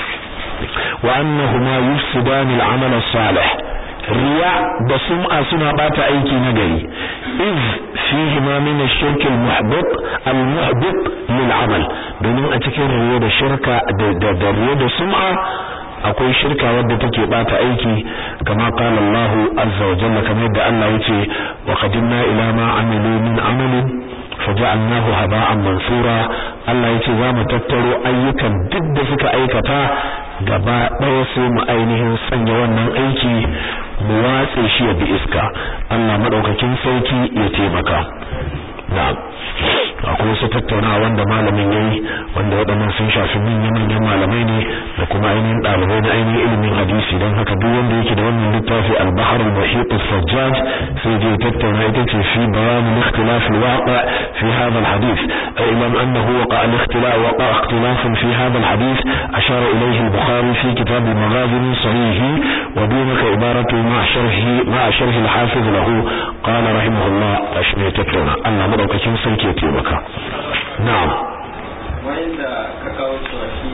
wa annahuma yufsidani al-amal as-salih riya da sum'a suna bata aiki na gari iz fihi ma min ash-shirk al-muhbit al-muhbit lil-amal domin a cikin riya da shirka da da riya da sum'a akwai shirka wadda take bata aiki kama qala Allah azza wa jalla kamar yadda Allah yace wa qadimna ila ma amilu min amalin faja'alnahu haba'an mansura Allah yace za mu tattaro ayyukan duk da suka aikata gaba ɗaya sai mu ainihin sanya wannan aiki mu watse shi ya bi iska Allah madaukakin sarki ya taimaka na'am akwai wasu tattaunawa wanda malamin yayi wanda waɗannan sun shafi manyan manyan malamai ne da kuma ainihin ɗalibai na ainihin ilimin hadisi don haka duk wanda yake da wannan littafi al-bahr al-muhit as-sajjaj sai je tattauna ita ce fi bayan al-ikhtilaf al-waqi' fi hadha al-hadith ilam annahu waqa al-ikhtilaf waqa ikhtilaf fi hadha al-hadith ashara ilayhi al-bukhari fi kitab al-maghazi min sahih wa dunaka ibaratu ma sharhi ma sharh al-hafiz lahu qala rahimahullah ashmi tattauna Allah madaukakin sarki ya taimaka na'am wanda ka kawo cewa shi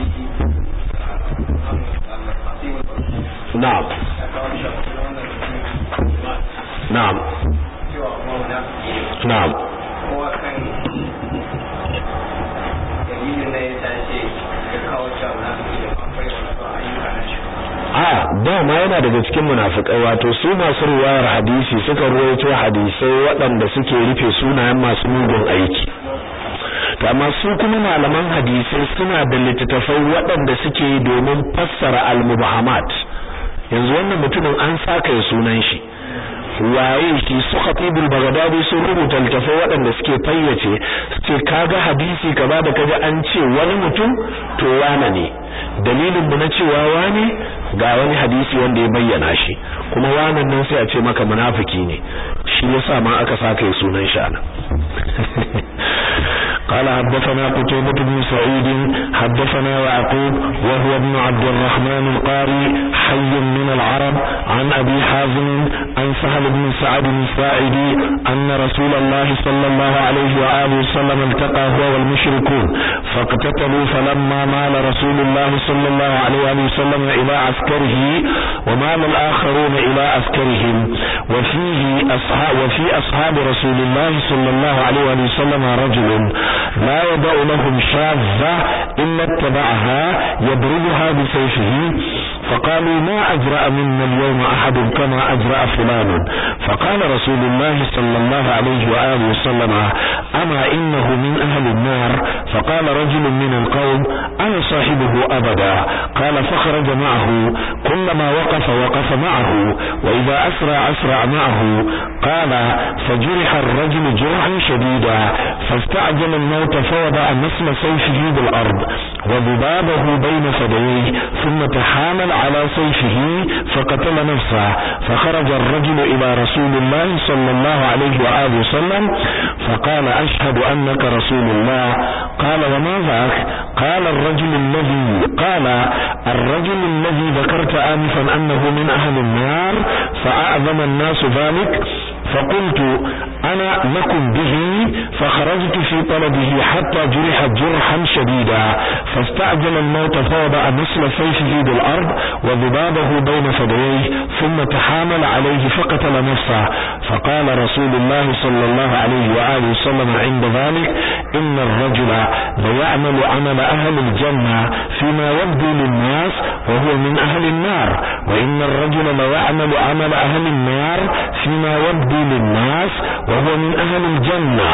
na'am na'am na'am kowa kan dalilin da ya tashi ya kawo cewa na akwai wasu ayyuka na shi a dama yana daga cikin munafikai wato su masu ruwayar hadisi suka ruwaito hadisai waɗanda suke rufe sunayen masu mugun aiki to amma su kuma malaman hadisai suna da littattafai waɗanda suke yi domin fassara al-mubahamat yanzu wannan mutumin an saka ya sunan shi waye shi su khatibul bagdadi sun rubuta littafai waɗanda suke fayyace ce kaga hadisi kaza da kaji an ce wani mutum to wane ne dalilin mu na cewa wane ga wani hadisi wanda ya bayyana shi kuma wannan nan sai a ce maka munafiki ne shi yasa ma aka saka ya sunan shi anan قال حدثنا قتيبة بن سعيد حدثنا يعقوب وهو ابن عبد الرحمن القاري حي من العرب عن أبي حازم عن سهل بن سعد الساعدي أن رسول الله صلى الله عليه وآله وسلم التقى هو والمشركون فاقتتلوا فلما مال رسول الله صلى الله عليه وآله وسلم إلى عسكره ومال الآخرون إلى عسكرهم وفيه أصحاب وفي أصحاب رسول الله صلى الله عليه وآله وسلم رجل لا يدع لهم شاذة إلا اتبعها يضربها بسيفه فقالوا ما أجرأ منا اليوم أحد كما أجرأ فلان فقال رسول الله صلى الله عليه وآله وسلم أما إنه من أهل النار فقال رجل من القوم أنا صاحبه أبدا قال فخرج معه كلما وقف وقف معه وإذا أسرع أسرع معه قال فجرح الرجل جرحا شديدا فاستعجل الموت فوضع نسل سيفه بالأرض وذبابه بين فديه ثم تحامل على سيفه فقتل نفسه فخرج الرجل إلى رسول الله صلى الله عليه وآله وسلم فقال أشهد أنك رسول الله قال وما ذاك قال الرجل الذي قال الرجل الذي ذكرت آنفا أنه من أهل النار فأعظم الناس ذلك فقلت أنا لكم به فخرجت في طلبه حتى جرح جرحا شديدا فاستعجل الموت فوضع نسل سيفه بالأرض وذبابه بين فديه ثم تحامل عليه فقتل نفسه فقال رسول الله صلى الله عليه وآله وسلم عند ذلك إن الرجل ليعمل عمل أهل الجنة فيما يبدو للناس وهو من أهل النار وإن الرجل ليعمل عمل أهل النار فيما يبدو للناس وهو من أهل الجنة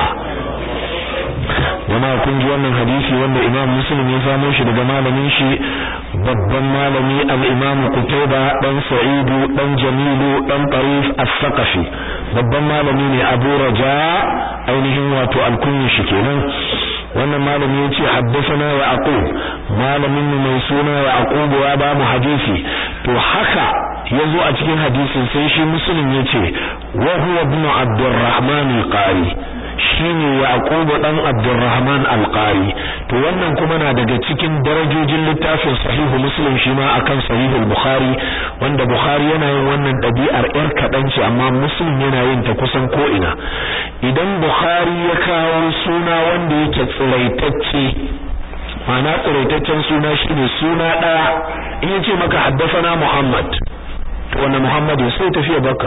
jama'a kun ji wannan hadisi wanda Imam Muslim ya samo shi daga malamin shi babban malami al-Imam Qutayba dan Sa'idu dan Jamilu dan Tarif as-Saqafi babban malami ne Abu Raja ainihin wato al-kunyi shi kenan wannan malami ya ce haddasana Yaqub malamin mu mai suna Yaqub ya ba mu hadisi to haka yazo a cikin hadisin sai shi Muslim ya ce wa huwa ibn Abdurrahman al-Qari shine Yaqub dan Abdurrahman al-Qari to wannan kuma na daga cikin darajojin littafin Sahihu Muslim shi ma akan Sahihu Bukhari wanda Bukhari yana yin wannan dabi'ar yar kadan ce amma Muslim yana yin ta kusan ko ina idan Bukhari ya kawo suna wanda yake tsiraitacce ma'ana tsiraitaccen suna shine suna daya in yace maka haddafana Muhammad to wannan Muhammad sai tafiya baka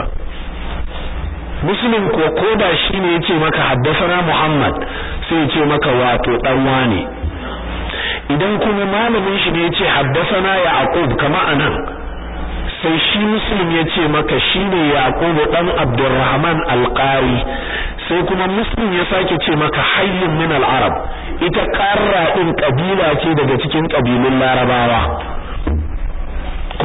muslim ko koda shine yace maka haddasana Muhammad sai yace maka wato dan wane idan kuma malamin shi ne yace haddasana Yaqub kama anan sai shi muslim yace maka shine Yaqub dan Abdurrahman al-Qari sai kuma muslim ya sake ce maka hayyun min al-arab ita qarra din kabila ce daga cikin kabilun larabawa ko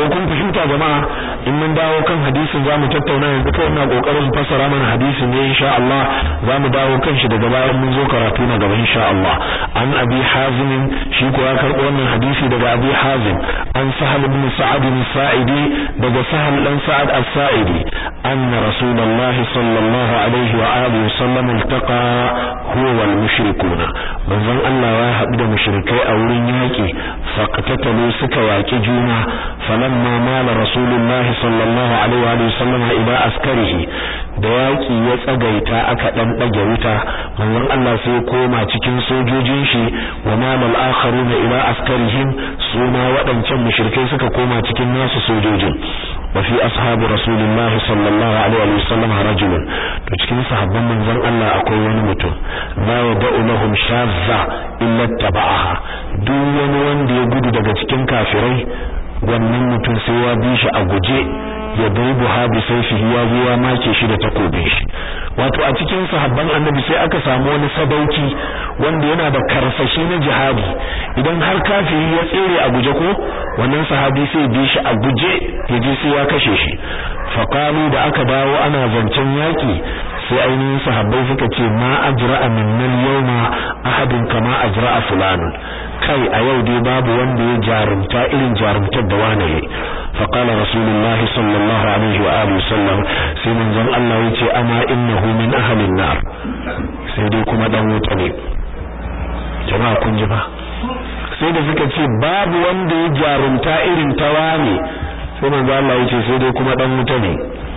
ko kun fahimta jama'a in mun dawo kan hadisin zamu tattauna yanzu kai ina kokarin fassara mana hadisin ne insha Allah zamu dawo kan shi daga bayan mun zo karatu na gaba insha Allah an abi hazim shi ko ya karbo wannan hadisi daga abi hazim an sahal ibn sa'ad as-sa'idi daga sahal dan sa'ad as-sa'idi anna rasulullah sallallahu alaihi wa alihi wasallam iltaqa huwa wal mushrikuna manzon Allah ya haɗu da mushrikai a wurin yaki faqtatalu suka yaki juna falamma mala rasulullah sallallahu alaihi wa alihi wasallam ila askarihi da yaki ya tsagaita aka dan dage wuta manzon Allah sai koma cikin sojojin shi wa malal akharuna ila askarihim suma waɗancan mushrikai suka koma cikin nasu sojojin wa fi ashabi rasulillahi sallallahu alaihi wa sallam rajulun to cikin sahabban manzon Allah akwai wani mutum la yad'u lahum shazza illa taba'aha duk wani wanda ya gudu daga cikin kafirai wannan mutum sai ya bi shi a guje ya daibu ha bi sayfihi ya zo ya make shi da takobin shi wato a cikin sahabban annabi sai aka samu wani sadauki wanda yana da karsashi na jihadi idan har kafiri ya tsere a guje ko wannan sahabi sai bi shi a guje ya je sai ya kashe shi faqalu da aka dawo ana zancen yaki sai ainihin sahabbai suka ce ma ajra'a minnal yawma ahadin kama ajra'a fulanun kai a yau dai babu wanda ya jarumta irin jarumtar da wani yayi fa qala rasulullah sallallahu alaihi wa alihi wasallam sai manzon Allah yace ama innahu min ahli nar sai dai kuma dan wuta ne jama'a kun ji ba sai da suka ce babu wanda ya jarumta irin ta wani sai manzon Allah yace sai dai kuma dan wuta ne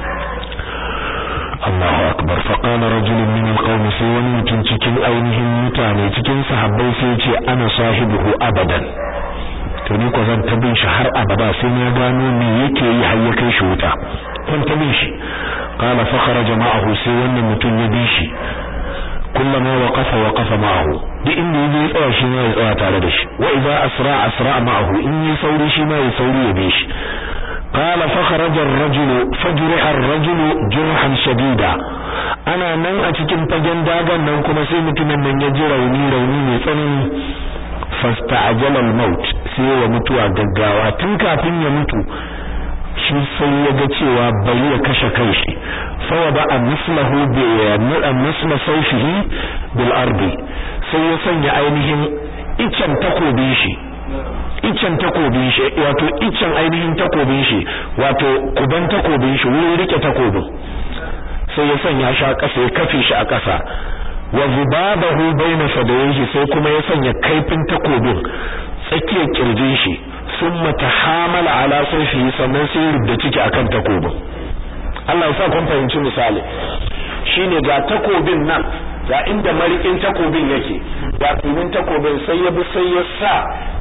Allahu akbar fa qala rajulun min alqawm sai wani mutum cikin ainihin mutane cikin sahabbai sai ya ce ana sahibuhu abadan to ni ko zan tabin shi har abada sai na gano me yake yi har ya kai shi wuta kun tabin shi qala fa kharaja ma'ahu sai wannan mutum ya bi shi kullama waqafa waqafa ma'ahu duk inda yaje ya tsaya shi ma ya tsaya tare da shi wa idza asra asra ma'ahu in yi sauri shi ma ya sauri ya bi shi قال فخرج الرجل فجرح الرجل جرحا شديدا ana nan a cikin fagen dagan nan kuma sai mutumin nan ya ji rauni rauni mai tsanani fasta'ajala al-maut sai ya mutuwa gaggawa tun kafin ya mutu shi sai ya ga cewa bai ya kashe kanshi fa wada mislahu bi misla sayfihi bil ardi sai ya sanya ainihin icen takobin shi icen takobin shi wato icen ainihin takobin shi wato kuban takobin shi wurin rike takobin sai ya sanya shi a ƙasa ya kafe shi a ƙasa wa zubabahu baina fadayhi sai kuma ya sanya kaifin takobin tsakiyar kirjin shi summa tahamala ala sayfihi sannan sai rubda ciki akan takobin Allah ya sa kun fahimci misali shine ga takobin nan ga inda marikin takobin yake ga tsinin takobin sai ya bi sai ya sa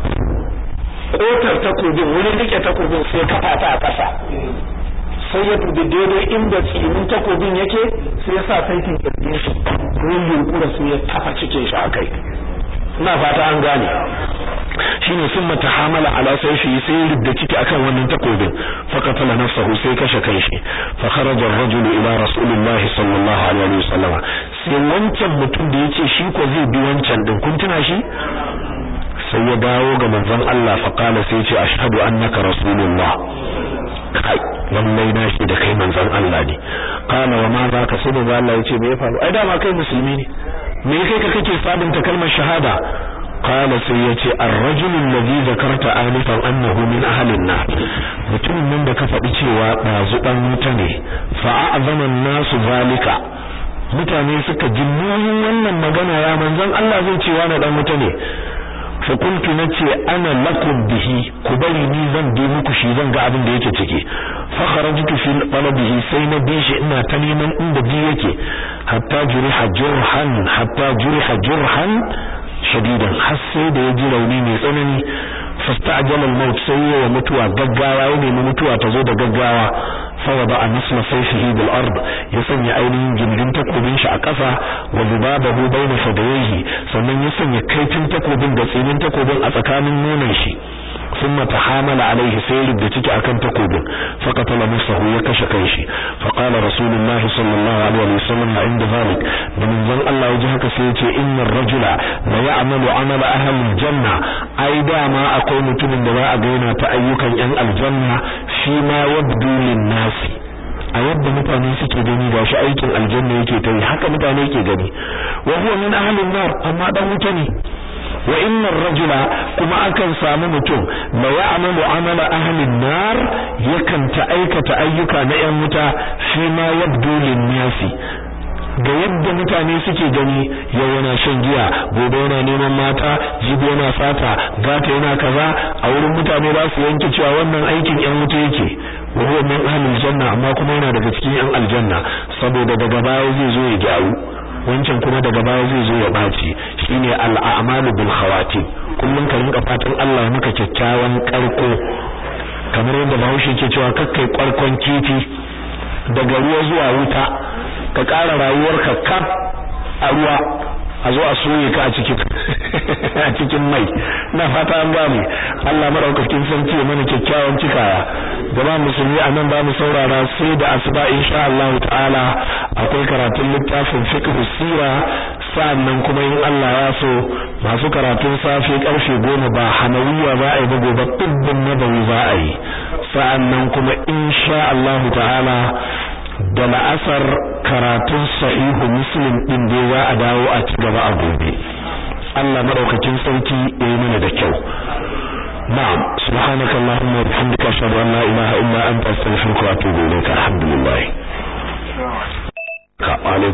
kotar takobin wurin rike takobin sai kafa ta a ƙasa sai ya dubi daidai inda tsinin takobin yake sai ya sa saitin kirjin shi wurin yunkura sai ya tafa cikin shi a kai ina fata an gane shine sun mata hamala ala saifi sai ya rubda ciki akan wannan takobin fa qatala nafsahu sai kashe kanshi fa kharaja ar-rajulu ila rasulillahi sallallahu alaihi wasallam sai wancan mutum da yace shi ko zai bi wancan din kun tuna shi sai ya dawo ga manzon Allah fa qala sai ya ce ashhadu annaka rasulullah kai lallai na shi da kai manzon Allah ne kana wa ma za ka sai da Allah yace me ya faru ai dama kai musulmi ne me kai ka kake sabunta kalmar shahada qala sai yace ar-rajulu alladhi zakarta alifan annahu min ahli an-nar mutumin nan da ka faɗi cewa dazu dan wuta ne fa a'zama an-nasu zalika mutane suka ji wannan magana ya manzon Allah zai ce wa na dan wuta ne fa kuntu nace ana lakum bihi ku bari ni zan bi muku shi zan ga abin da yake ciki fa kharajtu fi talabihi sai na bi shi ina ta neman inda bi yake hatta juriha jurhan hatta juriha jurhan shadidan har sai da ya ji rauni mai tsanani fasta'jala al-maut sai ya mutuwa gaggawa ya nemi mutuwa ta zo da gaggawa fa wada an-nasla sayfihi bil ard ya sanya ainihin gindin takobin shi a ƙasa wa zubabahu bayna fadayhi sannan ya sanya kaifin takobin da tsinin takobin a tsakanin nonon shi ثم تحامل عليه سير بتيك أكن تقوب فقتل نفسه يكش كيشي فقال رسول الله صلى الله عليه وسلم عند ذلك من ذن الله وجهك سيتي إن الرجل لا يعمل عمل أهل الجنة أيضا ما أقول متمن دواء بين تأيكا ين الجنة فيما يبدو للناس a yadda mutane suke gani ga shi aikin aljanna yake ta yi haka mutane yake gani wa huwa min ahlin nar amma dan wuta ne wa inna rajula kuma akan samu mutum la ya'malu amala ahlin nar yakan ta aikata ayyuka na yan wuta fi ma yabdu lin nasi ga yadda mutane suke gani yau yana shan giya gobe yana neman mata jibi yana fata gata yana kaza a wurin mutane za su yanke cewa wannan aikin yan wuta yake wa huwa min ahlil janna amma kuma yana daga cikin yan aljanna saboda daga baya zai zo ya gyaru wancan kuma daga baya zai zo ya baci shine al'amalu bil khawatim kullun ka rinka fatan Allah maka kyakkyawan karko kamar yadda Bahaushe ke cewa kakkai kwarkon kifi daga ruwa zuwa wuta ka ƙara rayuwarka kaf a ruwa a zo a soye ka a cikin a cikin mai na fata an bamu Allah madaukakin sarki ya mana kyakkyawan cikawa jama'a musulmi a nan bamu saurara sai da asuba insha Allah ta'ala akwai karatun littafin fiqh sira sa'annan kuma in Allah ya so masu karatun safe karfe goma ba hanawiya za a yi ba gobe tibbin nabawi za a yi sa'annan kuma insha Allah ta'ala da la'asar karatun sahihu muslim din da za a dawo a ci gaba a gobe Allah madaukakin sarki ya yi mana da kyau na'am subhanakallahumma wa bihamdika ashhadu an la ilaha illa anta astaghfiruka wa atubu ilayka alhamdulillah